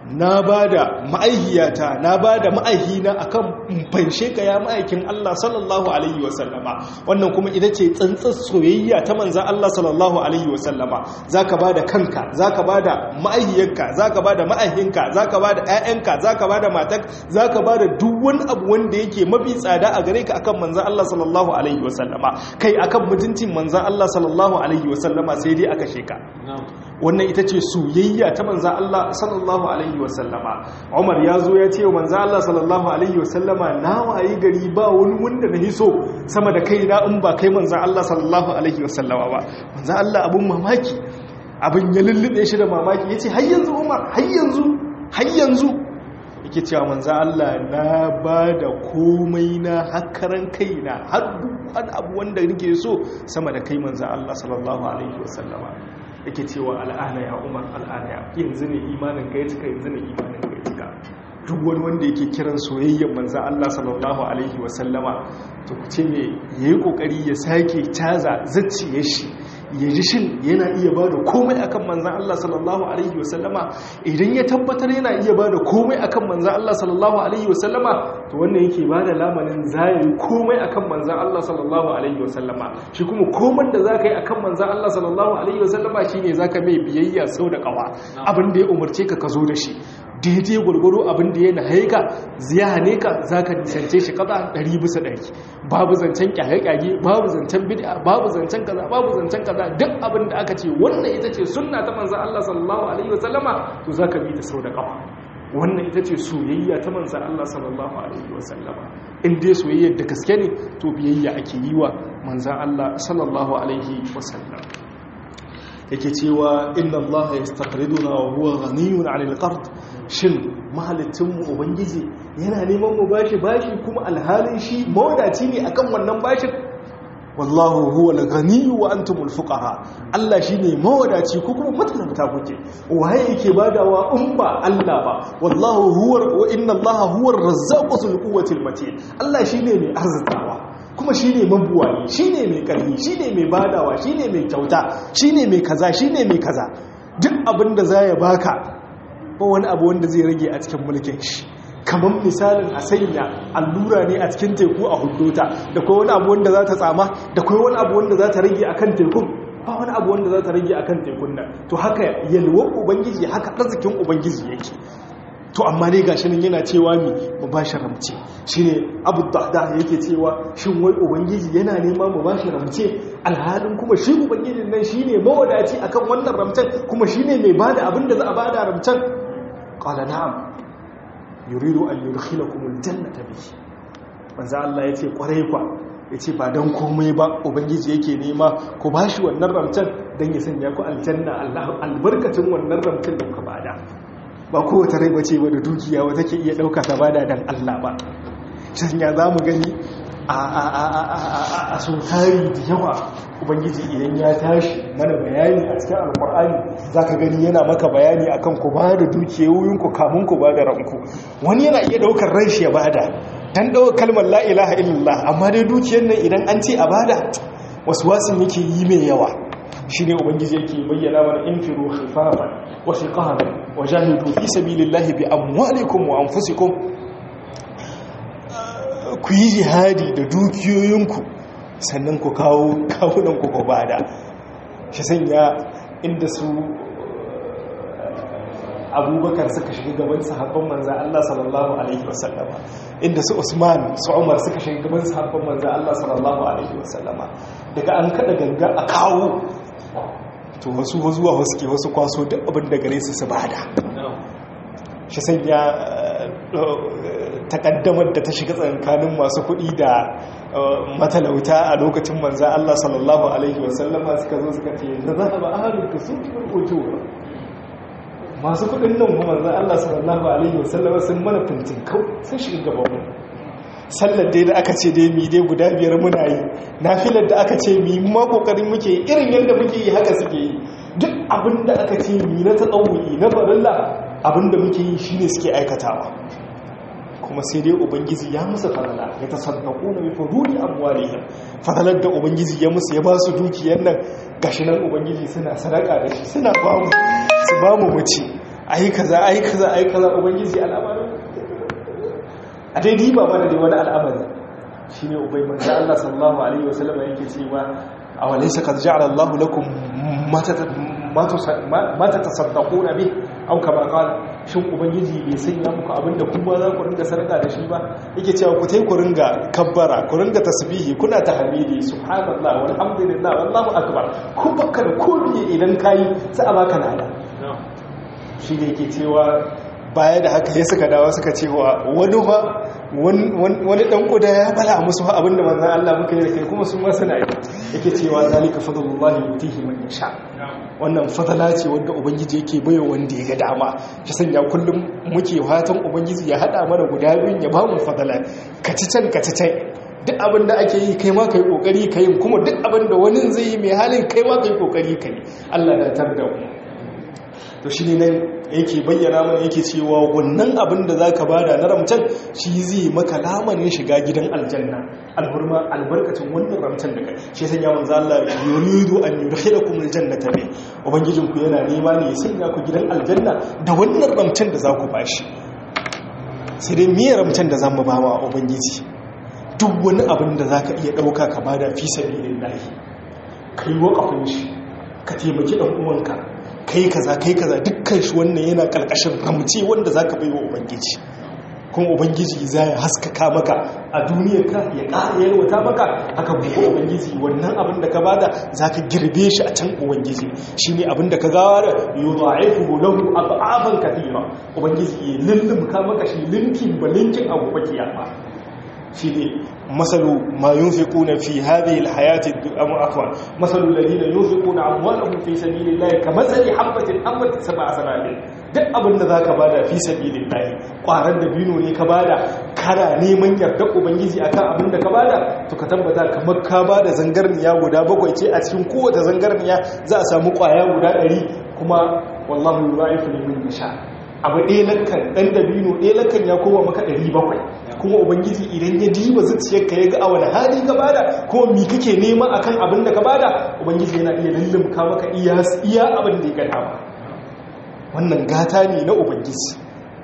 na ba da ma'aihiyata na ba da ma'aihina a kan fanshe ka ya ma'aikin Allah sallallahu Alaihi wasallama wannan kuma ita ce tsantsar soyayya ta manza Allah sallallahu Alaihi wasallama za ka ba da kanka za ka ba da ma'aihiyarka za ka ba da ma'aihinka za ka ba da ‘ya'yanka za ka ba da matak za ka ba da duk wani abu wanda yake mafi tsada a gare ka akan manza Allah sallallahu Alaihi wasallama kai akan mutuncin manza Allah sallallahu Alaihi wasallama sai dai aka sheka wannan ita ce soyayya ta manza Allah sallallahu alaihi wasallama Umar ya zo ya ce wa manza Allah sallallahu alaihi wasallama na wayi gari ba wani wanda na hiso sama da kai na in ba kai manza Allah sallallahu alaihi wasallama ba manza Allah abun mamaki abin ya lullube shi da mamaki yace har yanzu Umar har yanzu har yanzu yake cewa manza Allah na ba da komai na hakaran kaina har duk wani abu wanda nake so sama da kai manza Allah sallallahu alaihi wasallama yake cewa al'ana ya umar al'ana ya yanzu ne imanin ka ya cika yanzu ne imanin ka ya cika duk wani wanda yake kiran soyayyar manzan Allah sallallahu alaihi wasallama to ku ce me yayi kokari ya sake caza zacciyar shi ya ji shin yana iya ba da komai akan manzan Allah sallallahu alaihi wasallama idan ya tabbatar yana iya ba da komai akan manzan Allah sallallahu alaihi wasallama to wannan yake ba da lamanin zayi komai akan manzan Allah sallallahu alaihi wasallama shi kuma komai da zaka yi akan manzan Allah sallallahu alaihi wasallama shine zaka mai biyayya sau da kawa abin da ya umarce ka ka zo da shi daidai gwargwaro abin da ya nahaye ka ziya hane ka za ka nisance shi kaza ɗari bisa ɗari babu zancen kyage-kyage babu zancen bid'a babu zancen kaza babu zancen kaza duk abin da aka ce wannan ita ce sunna ta manzan Allah sallallahu alaihi wasallama to za ka bi ta sau da kafa wannan ita ce soyayya ta manzan Allah sallallahu alaihi wasallama in dai soyayya da gaske ne to biyayya ake yi wa manzan Allah sallallahu alaihi wasallam yake cewa inna Allah yastaqriduna wa huwa ghaniyun 'anil qard shin mahalittin mu ubangiji yana neman mu bashi bashi kuma alhalin shi mawadaci ne akan wannan bashin wallahu huwa al-ghani wa antumul fuqara Allah shine mawadaci ko kuma matalauta kuke waye yake badawa in ba Allah ba wallahu huwa wa inna Allah huwa ar-razzaqu dhul quwwati al-matin Allah shine mai arzikawa kuma shi ne mabuwayi shi ne mai ƙarfi shi ne mai badawa shi ne mai kyauta shi ne mai kaza shi ne mai kaza duk abin da za ya baka ba wani abu wanda zai rage a cikin mulkin shi kamar misalin a sanya allura ne a cikin teku a hudota da kai wani abu wanda za ta tsama da kai wani abu wanda za ta rage a kan tekun ba wani abu wanda za ta rage a kan tekun nan to haka yalwar ubangiji haka arzikin ubangiji yake to amma ne gashi nan yana cewa mi mu bashi ramce shine Abu Dahda yake cewa shin wai ubangiji yana nema mu bashi ramce alhalin kuma shi ubangijin nan shine mawadaci akan wannan ramcen kuma shine mai bada abin da za a bada ramcen qala na'am yuridu an yudkhilakum aljannata bihi manzo Allah yace kwarai kwa yace ba dan komai ba ubangiji yake nema ku bashi wannan ramcen dan ya sanya ku aljanna Allah albarkacin wannan ramcen da ku bada ba kowace rai bace ba da dukiya wata ke iya ɗauka ta bada dan Allah ba sanya za mu gani a so tari da yawa ubangiji idan ya tashi mana bayani a cikin alkur'ani za ka gani yana maka bayani akan ku ba da dukiyoyinku kamun ku ba da ranku wani yana iya ɗaukar ran shi ya bada dan ɗaukar kalmar la ilaha illallah amma dai dukiyar nan idan an ce a bada wasu wasin yake yi mai yawa shi ne ubangiji yake bayyana mana infiru khifafan wa thiqalan wa jahidu fi sabilillahi bi amwalikum wa anfusikum ku yi jihadi da dukiyoyinku sannan ku kawo kawunan ku bada shi sanya inda su abubakar suka shiga gaban sahabban manza Allah sallallahu alaihi wasallama inda su Usman su Umar suka shiga gaban sahabban manza Allah sallallahu alaihi wasallama daga an kada ganga a kawo to wasu zuwa wasu ke wasu kwaso duk abin da gare su su bada shi sanya takaddamar da ta shiga tsakanin masu kuɗi da matalauta a lokacin manza Allah sallallahu alaihi wasallama suka zo suka ce da za a ba a harin da su ujura masu kudin nan kuma manzan Allah sallallahu alaihi wasallama sun mana fintin kau sun shiga gaban mu sallar dai da aka ce dai mi dai guda biyar muna yi nafilar da aka ce mi ma kokarin muke irin yadda muke yi haka suke yi duk abin da aka ce mi na tsawuyi na farilla abin da muke yi shine suke aikatawa kuma sai dai ubangiji ya musu farala ya tasaddaku na mafi ruri amwalihim faralar da ubangiji ya musu ya ba su dukiyar nan gashi nan ubangiji suna sadaka da shi suna ba mu su ba mu mace ai kaza ai kaza ai kaza ubangiji al'amarin a dai diba mana dai wani al'amari shine ubai manzo Allah sallallahu alaihi wasallam yake cewa awalaysa qad ja'ala Allah lakum ma tatasaddaquna bi aw kama qala shin ubangiji bai sanya muku abinda kuma za ku ringa sarka da shi ba yake cewa ku tai ku ringa kabbara ku ringa tasbihi kuna tahmidi subhanallah walhamdulillah wallahu akbar ku bakka da komai idan kai sai a baka lada shi ne yake cewa baya da haka ya suka dawa suka cewa wani ba wani dan kuda ya bala musu abinda manzan Allah muka yi da kai kuma sun masu na yi yake cewa zalika fadlullahi yutihi man yasha wannan fadala ce wanda ubangiji yake baiwa wanda ya ga dama shi sanya kullum muke fatan ubangiji ya hada mana guda biyun ya bamu fadala kaci can kaci can duk abin da ake yi kai ma kai kokari kai kuma duk abin da wani zai yi mai halin kai ma kai kokari kai Allah na tar da mu to shi ne nan yake bayyana mana yake cewa wannan abin da za ka bada na ramcan shi zai maka lamarin shiga gidan aljanna alhurma albarkacin wannan ramcan da kai shi sanya manzo Allah yuridu an yudkhilakum aljannata bi ubangijin ku yana nema ne ya sanya ku gidan aljanna da wannan ramcan da za ku bashi sai dai me ramcan da zamu ba wa ubangiji duk wani abin da zaka iya dauka ka bada fi sabilillah kai wakafin shi ka taimaki dan uwanka kai kaza kai kaza dukkan shi wannan yana karkashin ramce wanda zaka baiwa ubangiji kuma ubangiji za ya haskaka maka a duniyarka ya ƙara yalwata maka haka gobe ubangiji wannan abin da ka bada zaka girbe shi a can ubangiji shine abin da ka gawa da yudha'ifu lahu ad'afan kathira ubangiji ya lullumka maka shi linkin ba linkin abu ba kiyama shine masalu ma yunfiquna fi hadhihi alhayati afwan masalu alladhina yunfiquna amwalahum fi sabilillahi kamathali habatin ambat sab'a sanabil duk abin da zaka bada fi sabilillahi kwaran da bino ne ka bada kana neman yardar ubangiji akan abin da ka bada to ka tabbata kamar ka bada zangarniya guda bakwai ce a cikin kowace zangarniya za a samu kwaya guda 100 kuma wallahu yudha'ifu liman yasha abu ɗaya lakan ɗan dabino ɗaya lakan ya koma maka ɗari bakwai kuma ubangiji idan ya diba zuciyarka ya ga a wani hali ka bada kuma mi kake nema akan abin da ka bada ubangiji yana iya lullumka maka iya abin da ya gada ba wannan gata ne na ubangiji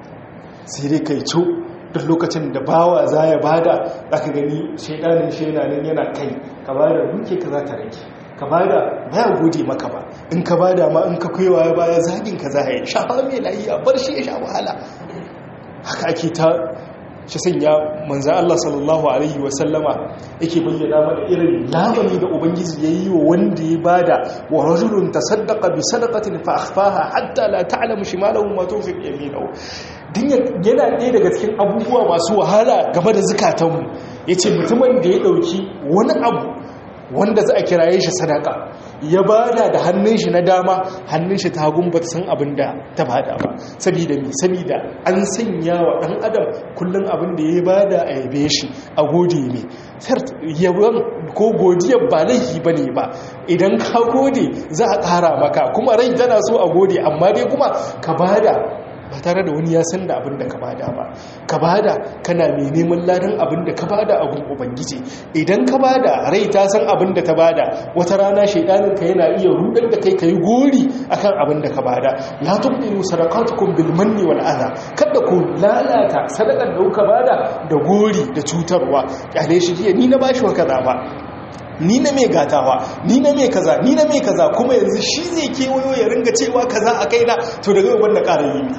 sai dai kai co duk lokacin da bawa za ya bada za ka gani shaidanin shaidanin yana kai ka bada duke ka za ta rage ka bada baya gode maka ba in ka bada ma in ka kaiwa ya baya zagin ka za yi shafa mai layiya bar shi ya sha wahala haka ake ta shi sanya manzan Allah sallallahu Alaihi wasallama yake bayyana mana irin lamani da Ubangiji ya yi wa wanda ya bada wa rajulun ta saddaka bi sadakatin fa'afaha hatta la ta'alamu shi malamun mato fi yaminau din yana ɗaya daga cikin abubuwa masu wahala game da zukatanmu ya ce mutumin da ya ɗauki wani abu wanda za a kiraye shi sadaka ya bada da hannun shi na dama hannun shi ta hagun ba ta san abin da ta bada ba saboda mi saboda an sanya wa ɗan adam kullum abin da ya bada a yabe shi a gode ne yaban ko godiyar ba laifi ba ne ba idan ka gode za a ƙara maka kuma rai tana so a gode amma dai kuma ka bada ba tare da wani ya san da abin da ka bada ba ka bada kana mai neman ladan abin da ka bada a gun ubangiji idan ka bada rai ta san abin da ta bada wata rana shaidanin ka yana iya rudar da kai kai gori akan abin da ka bada la tubdilu sadaqatukum bil manni wal adha kada ku lalata sadakar da kuka bada da gori da cutarwa kyale shi jiya ni na bashi wa kaza ba ni na mai gatawa ni na mai kaza ni na mai kaza kuma yanzu shi zai kewayo ya ringa cewa kaza a kaina to daga yau da ƙara yi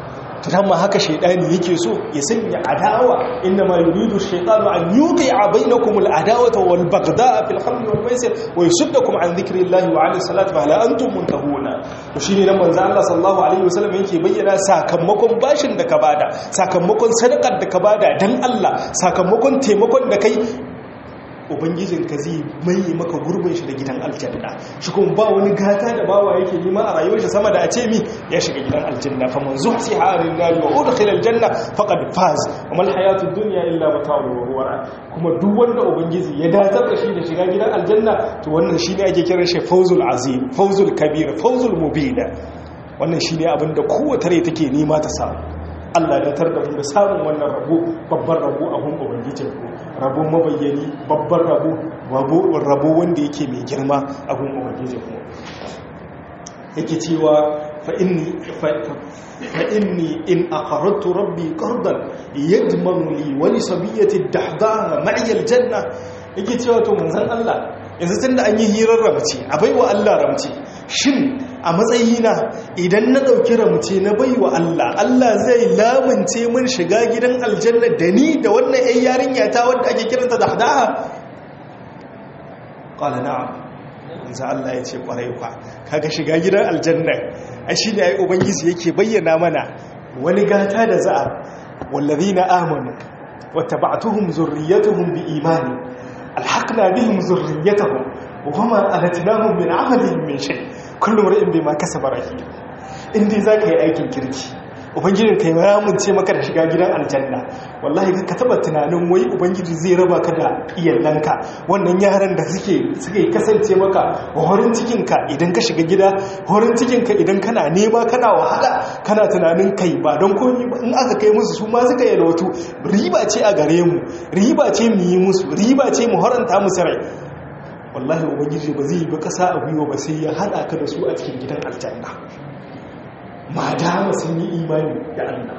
to dan ma haka shaydani yake so ya sanya adawa inna ma yuridu shaytanu an yuqi'a bainakum al-adawata wal baghda'a fil khamri wal maisir wa yusuddakum an dhikrillahi wa 'ani salati fa la antum muntahuna to shine nan manzo Allah sallallahu alaihi wasallam yake bayyana sakamakon bashin da ka bada sakamakon sadakar da ka bada dan Allah sakamakon taimakon da kai ubangijinka zai mai maka gurbin shi da gidan aljanna shi kuma ba wani gata da bawa yake nema a rayuwar shi sama da a ce mi ya shiga gidan aljanna fa man zuhsi harin nari wa udkhila aljanna faqad faz wa mal hayatud dunya illa mata'ul ghurur kuma duk wanda ubangiji ya datar da shi da shiga gidan aljanna to wannan shine ake kiran shi fawzul azim fawzul kabir fawzul mubin wannan shine abin da kowace rai take nema ta samu Allah ya tar da mu da samun wannan rabo babban rabo a hun ubangijin ku rabo mabayyani babban rabo rabo wanda yake mai girma a hun ubangijin ku yake cewa فإني, فإني إن أقرضت ربي قرضا يضمن لي ولصبية الدحضاء معي الجنة yake cewa to manzon Allah yanzu tunda an yi hirar ramci a baiwa Allah ramci shin a matsayina idan na dauki ramci na baiwa Allah Allah zai lamunce min shiga gidan aljanna da ni da wannan ƴan yarinya ta wanda ake kiranta dahdaha qala na'am manzo Allah ya ce kwarai kwa kaga shiga gidan aljanna a shi ne ai ubangiji yake bayyana mana wani gata da za'a wallazina amanu wattaba'tuhum zurriyyatuhum biimani alhaqna bihim zurriyyatahum wama alatnahum min amalihim min shay kullu mar'in bima kasaba rahim indai zaka yi aikin kirki ubangijin kai ya munce maka da shiga gidan aljanna wallahi ka taba tunanin wai ubangiji zai raba ka da iyalanka wannan yaran da suke suke kasance maka horin cikin ka idan ka shiga gida horin cikin ka idan kana nema kana wahala kana tunanin kai ba don komai ba in aka kai musu su ma suka yi lautu riba ce a gare mu riba ce mu yi musu riba ce mu horanta musu rai wallahi ubangiji ba zai yi ba kasa a gwiwa ba sai ya hada ka da su a cikin gidan aljanna ma dama sun yi imani da Allah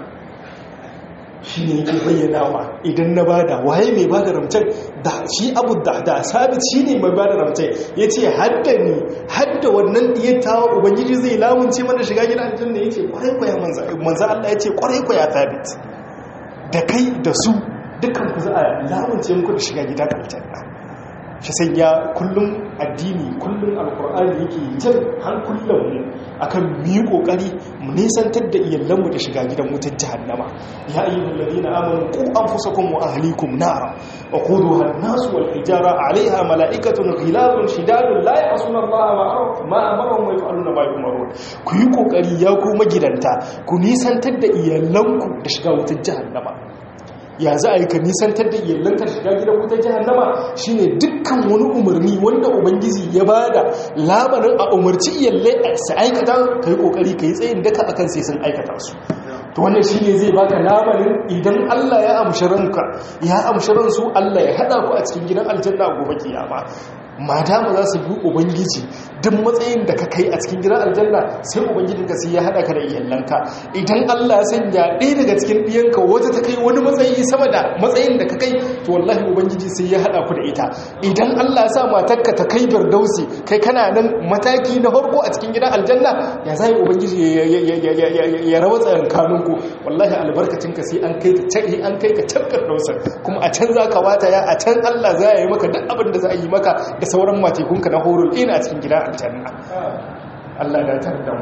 shi ne yake bayyanawa idan na bada waye mai bada ramcen da shi abu da da sabit shi ne mai bada ramcen ya ce hadda ni hadda wannan diyar tawa ubangiji zai lamunce mana shiga gidan aljanna ya ce kwarai kwaya manza Allah ya ce kwarai kwaya sabit da kai da su dukkan ku za a lamunce muku da shiga gidan aljanna shi sanya kullum addini kullum alkur'ani yake jan hankulan mu akan mu yi kokari mu nisantar da iyalanmu da shiga gidan wutar jahannama ya ayyuhal ladina amanu qu anfusakum wa ahlikum nara waquduha an-nas wal hijara 'alayha mala'ikatun ghilazun shidadun la ya'suna Allah ma amarahum wa yaf'aluna ma yu'marun ku yi kokari ya ku magidanta ku nisantar da iyalanku da shiga wutar jahannama ya za a yi ka nisantar da iyalanka shiga gidan wutar jihannama shine dukkan wani umarni wanda ubangiji ya bada labarin a umarci iyalai su aikata ka yi kokari ka yi tsayin daka akan sai sun aikata su to wannan shine zai baka labarin idan Allah ya amshi ranka ya amshi ransu Allah ya hada ku a cikin gidan aljanna gobe kiyama madama za su bi ubangiji duk matsayin da ka kai a cikin gidan aljanna sai ubangijin ka sai ya hada ka da iyalanka idan Allah ya sanya ɗaya daga cikin ɗiyanka wata ta kai wani matsayi sama da matsayin da ka kai to wallahi ubangiji sai ya hada ku da ita idan Allah ya sa matarka ta kai birdausi kai kana nan mataki na farko a cikin gidan aljanna ya zai ubangiji ya rawa tsayan kanunku wallahi albarkacin ka sai an kai ka can an kai ka can firdausin kuma a can za ka wata ya a can Allah za ya yi maka duk abin da za a yi maka da sauran matekunka na horul ina a cikin gidan aljanna Allah da tar da mu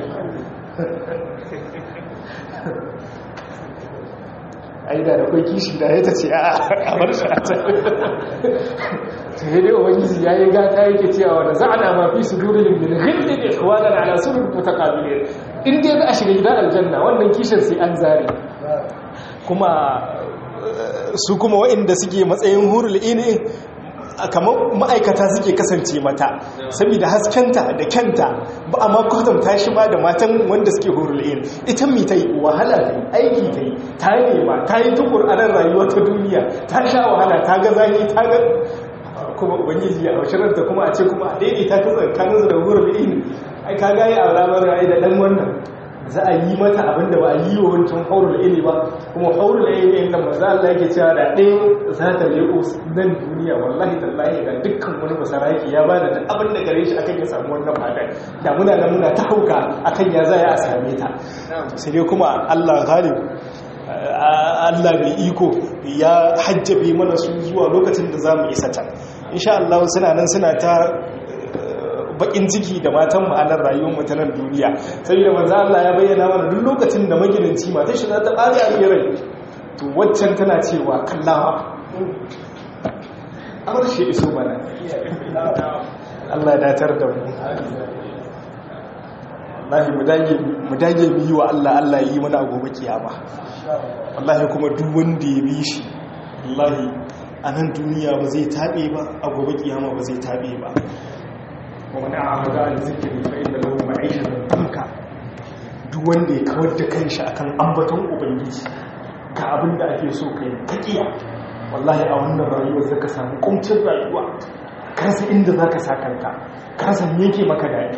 ai da da kai kishi da ya tace a a bar shi a can sai dai ubangiji yayi gata yake cewa da za'ana ma fi sudurihim min ghillin ikhwanan ala surur mutaqabilin in dai za a shiga gidan aljanna wannan kishin sai an zare kuma su kuma waɗanda suke matsayin hurul ini kamar ma'aikata suke kasance mata saboda haskenta da kyanta ba a makwatanta shi ba da matan wanda suke horulayen ita mi ta yi wahala ta yi aiki ta yi ta nema ta yi tukur a nan rayuwa ta duniya ta sha wahala ta ga zaki ta ga kuma ubangiji a bashirar da kuma a ce kuma a daidaita ta tsakanin da horulayen ai ka gaya a ramar rayu da dan wannan za a yi mata abin da ba a yi wa wancan haurul ili ba kuma haurul ili inda maza Allah yake cewa da ɗaya za ta leko nan duniya wallahi tallahi ga dukkan wani basaraki ya ba da abin da gare shi akan ya samu wannan fadar da muna da muna ta hauka akan ya za a same ta sai dai kuma Allah ghalib Allah mai iko ya hajjabe mana su zuwa lokacin da za mu isa can insha Allah suna nan suna ta bakin ciki da matan ma'anar rayuwar mutanen duniya saboda manzo Allah ya bayyana mana duk lokacin da magidanci matar shi za ta ƙari a rai to waccan tana cewa kallawa amar shi iso mana Allah ya datar da mu wallahi mu dage mu dage mu yi wa Allah Allah yi mana gobe kiyama wallahi kuma duk wanda ya bi shi wallahi a nan duniya ba zai tabe ba a gobe kiyama ba zai tabe ba wani abu da zikiri fa inda lahu ma'ishatan tanka duk wanda ya kawar da kanshi akan ambaton ubangiji ga abin da ake so kai kakiya wallahi a wannan rayuwar zaka samu kuncin rayuwa ka rasa inda zaka sa kanka ka rasa me yake maka dadi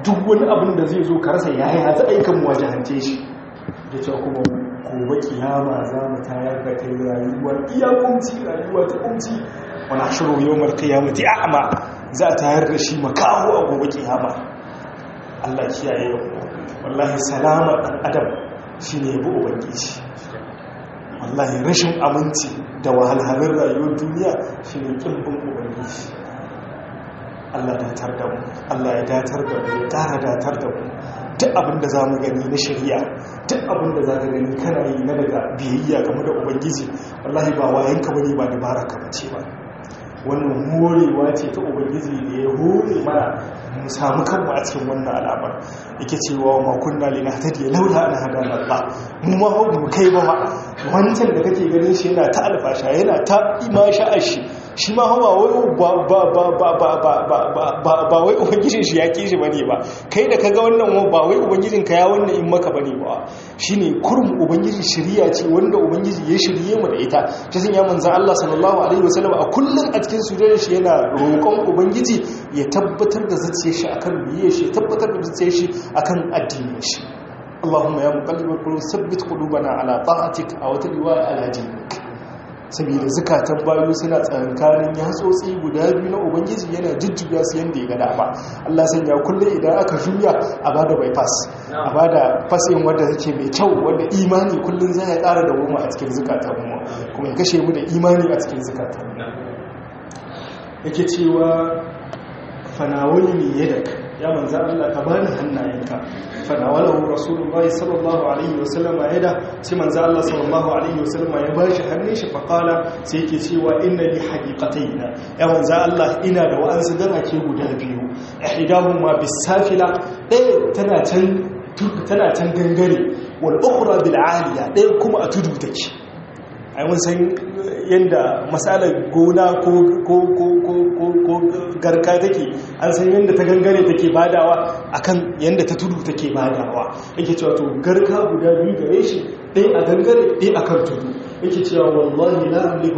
duk wani abin da zai zo ka rasa yaya za a yi kan wajahance shi da cewa kuma gobe kiyama za mu tayar da kai rayuwar iya kunci rayuwa ta kunci wani shiru yau mar kiyamati a'ama za a tayar da shi makaho a gobe kiyama Allah kiyaye yau wallahi salama ɗan adam shi ne bu ubangiji wallahi rashin aminci da wahalhalin rayuwar duniya shi ne ƙimbin ubangiji Allah datar da mu Allah ya datar da mu ya ƙara datar da mu duk abin da za mu gani na shari'a duk abin da za ka gani kana yi na daga biyayya game da ubangiji wallahi ba wayanka bane ba dabara ka bace ba wannan morewa ce ta ubangiji da ya hore mana mu samu kanmu a cikin wannan al'amar yake cewa ma kunna lina tadiya laula an hadana Allah mu ma mu kai ba ba wancan da kake ganin shi yana ta alfasha yana ta imasha ashi shi ma hawa wai ba ba ba ba ba ba ba ba ba wai ubangijin shi ya ki shi bane ba kai da kaga wannan ba wai ubangijin ka ya wannan in maka bane ba shine kurum ubangiji shiriya ce wanda ubangiji ya shirye mu da ita ta sanya manzo Allah sallallahu alaihi wasallam a kullun a cikin sujudar shi yana roƙon ubangiji ya tabbatar da zuciyar shi akan biye shi tabbatar da zuciyar shi akan addinin shi Allahumma ya muqallibal qulub sabbit qulubana ala ta'atik aw riwaya ala dinik saboda zukatan bayu suna tsakankanin yatsotsi guda biyu na ubangiji yana jujjuya su yadda ya gada ba Allah sanya kullum idan aka juya a bada bypass a bada fasin wadda take mai kyau wadda imani kullum zai ya ƙara da goma a cikin zukatan mu kuma ya kashe mu da imani a cikin zukatan mu yake cewa fanawali ne yadak ya manza Allah ka bani hannayenka fanawalahu rasulullahi sallallahu alaihi wasallam yada sai manza Allah sallallahu alaihi wasallam ya bashi hannun shi faqala sai yake cewa inna li haqiqatayn ya manza Allah ina da wa'ansu garake guda biyu ihdahuma bisafila ɗaya tana can tana can gangare wal ukhra bil aliya ɗaya kuma a tudu take ai mun san yadda matsalar gona ko garka take an san yadda ta gangare take badawa akan yadda ta tudu take badawa yake cewa to garka guda biyu gare shi ɗaya a gangare ɗaya a kan tudu yake cewa wallahi la amliku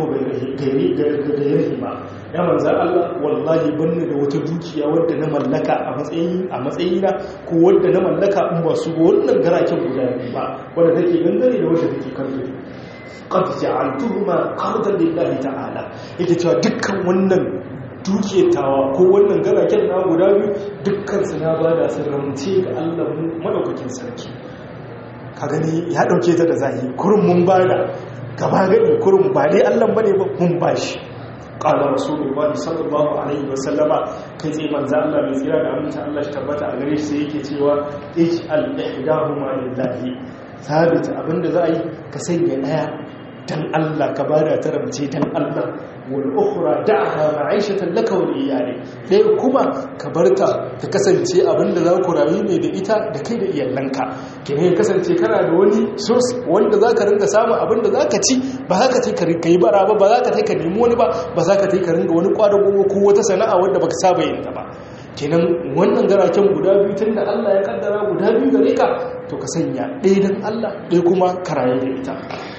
gairi ba ya manza Allah wallahi banni da wata dukiya wadda na mallaka a matsayina ko wadda na mallaka in ba su wannan garaken guda biyu ba wadda take gangare da wadda take kan tudu qad ja'altuhuma qardan lillahi ta'ala yake cewa dukkan wannan dukiyatawa ko wannan garaken na guda biyu dukkan su na bada su ramce ga Allah mu madaukakin sarki ka gani ya dauke ta da zahiri kurun mun bada gaba gani kurun ba dai Allah bane ba mun bashi qala rasulullahi sallallahu alaihi wasallama kai sai manzo Allah mai tsira da aminta Allah shi tabbata a gare shi sai yake cewa ij'al ihdahuma lillahi sabit abinda za a yi ka sanya daya dan Allah ka bada ta ramce dan Allah wal ukhra da'ha ma'ishatan laka wal iyali dai kuma ka barta ta kasance abinda za ku rayu ne da ita da kai da iyalanka kene ya kasance kana da wani source wanda zaka ringa samu abinda zaka ci ba za ka tai ka yi bara ba ba za ka tai ka nemi wani ba ba za ka tai ka ringa wani kwadago ko wata sana'a wanda baka saba yin ta ba kenan wannan garaken guda biyu tun da Allah ya kaddara guda biyu gare ka to ka sanya ɗaya don Allah ɗaya kuma karaye da ita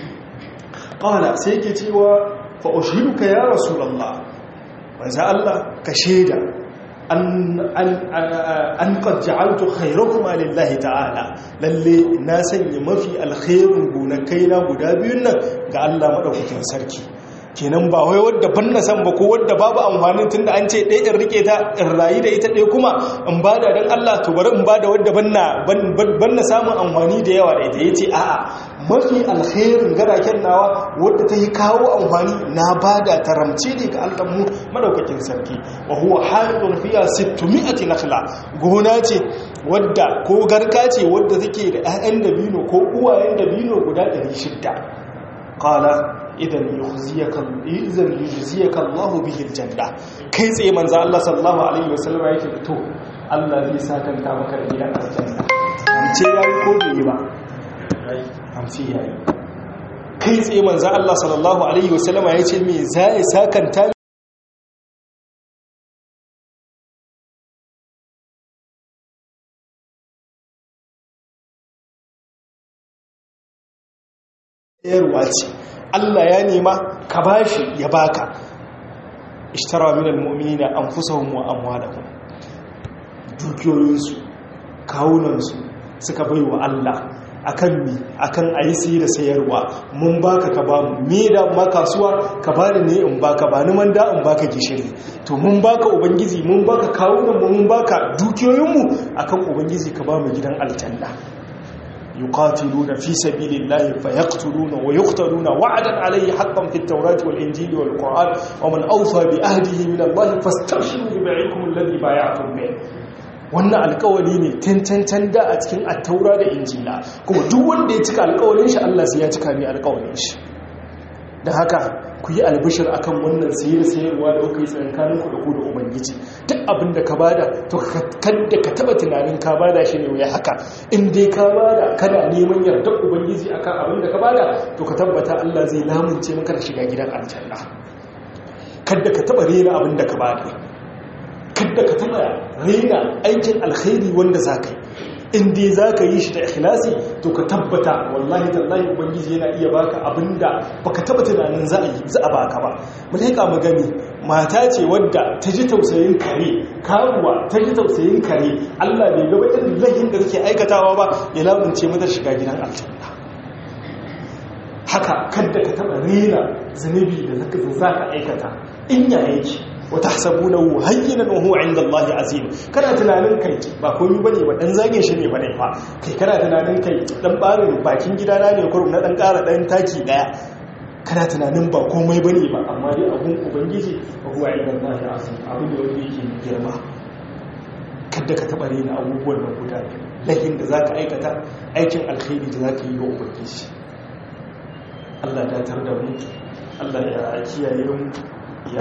ƙawala sai ke cewa fa'ushiruka ya rasulallah wanzu Allah ka shaida an ƙajja'altu khairakuma lillahi ta'ala lalle na sanya mafi alkhairun gonakai na guda biyun nan ga Allah maɗaukakin sarki kenan ba wai wadda ban na san ba ko wadda babu amfanin tunda an ce ɗaya in rike ta in rayu da ita ɗaya kuma in ba da don Allah to bari in ba da wadda ban na samun amfani da yawa da ita ya ce a'a mafi alherin garaken nawa wadda ta yi kawo amfani na ba da taramce ne ga Allah mu madaukakin sarki wa huwa halidun fiya sittumi'ati nakhla gona ce wadda ko garka ce wadda take da 'ya'yan dabino ko uwayen dabino guda 600 qala idan yukhziyaka idan yujziyaka Allah bihi aljanna kai tsaye manzo Allah sallallahu alaihi wasallam yake to Allah zai sakanta maka da gidan aljanna amce yayi ko bai ba amce yayi kai tsaye manzo Allah sallallahu alaihi wasallam yace me zai sakanta yarwa ce Allah ya nema ka bashi ya baka ishtara minal mu'minina anfusahum wa amwalahum dukiyoyinsu kawunansu suka bai wa Allah akan mi akan ayi siyi da sayarwa mun baka ka bamu me da ma kasuwa ka bani ne in baka ba ni man da in baka gishiri to mun baka ubangiji mun baka kawunan mu mun baka dukiyoyin mu akan ubangiji ka bamu gidan aljanna يقاتلون في سبيل الله فيقتلون ويقتلون وعدا عليه حقا في التوراة والإنجيل والقرآن ومن أوفى بأهده من الله فاستبشروا ببيعكم الذي بايعتم به wannan alkawali ne tantantan da a cikin attaura da injila kuma duk wanda ya cika alkawalin shi Allah sai ya cika mai alkawalin shi da haka ku yi albishir akan wannan sayar sayarwa da kuka yi tsakankanin ku da ku da ubangiji duk abin da ka bada to kadda ka taba tunanin ka bada shi ne wai haka in dai ka bada kana neman yardar ubangiji akan abin da ka bada to ka tabbata Allah zai lamunce maka da shiga gidan aljanna kadda ka taba rena abin da ka bada kadda ka taba rena aikin alkhairi wanda za ka yi in dai za ka yi shi da ikhlasi to ka tabbata wallahi tallahi ubangiji yana iya baka abinda baka taba tunanin za a yi za a baka ba mu leƙa mu gani mata ce wadda ta ji tausayin kare karuwa ta ji tausayin kare Allah bai gaba irin lahin da take aikatawa ba ya lamunce mata shiga gidan aljanna haka kadda ka taba rena zunubi da zaka za ka aikata in ya yake wata hasabunahu hayyinan wa huwa inda Allah azim kana tunanin kai ba komai bane ba dan zage shi ne bane fa kai kana tunanin kai dan barin bakin gidana ne kurum na dan ƙara dan taki daya kana tunanin ba komai bane ba amma dai abun ubangiji wa huwa inda Allah azim abin da wanda yake girma kada ka taba rena abubuwan nan guda lahin da zaka aikata aikin alkhairi da zaka yi wa ubangiji Allah ya tar da mu Allah ya kiyaye mu ya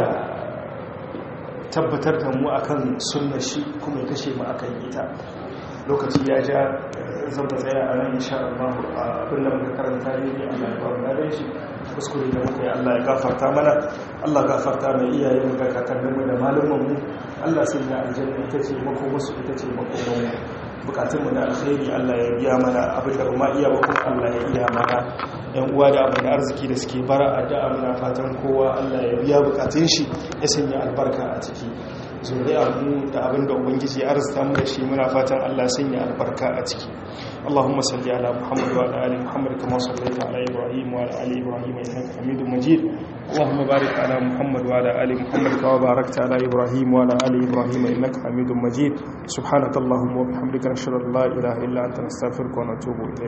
tabbatar da mu akan sunna shi kuma ya kashe mu akan ita lokaci ya ja zan ba tsaya a nan insha Allah abin da muka karanta ne Allah ya ba mu ladan shi kuskure da muka yi Allah ya gafarta mana Allah gafarta mai iyaye mu ga kakannin mu da malaman mu Allah sai ya aljanna ita ce mako musu ita ce mako mu bukatun mu da alkhairi Allah ya biya mana abin da kuma iya ba kuma Allah ya iya mana yan uwa da abin arziki da suke bara addu'a muna fatan kowa Allah ya biya bukatun shi ya sanya albarka a ciki zuriya mu da abin da ubangiji ya arzuta mu da shi muna fatan Allah sanya albarka a ciki اللهم صل على محمد وعلى ال محمد كما صليت على ابراهيم وعلى ال ابراهيم انك حميد مجيد اللهم بارك على محمد وعلى ال محمد كما باركت على ابراهيم وعلى ال ابراهيم انك حميد مجيد سبحانك اللهم وبحمدك نشهد ان لا اله الا انت نستغفرك ونتوب اليك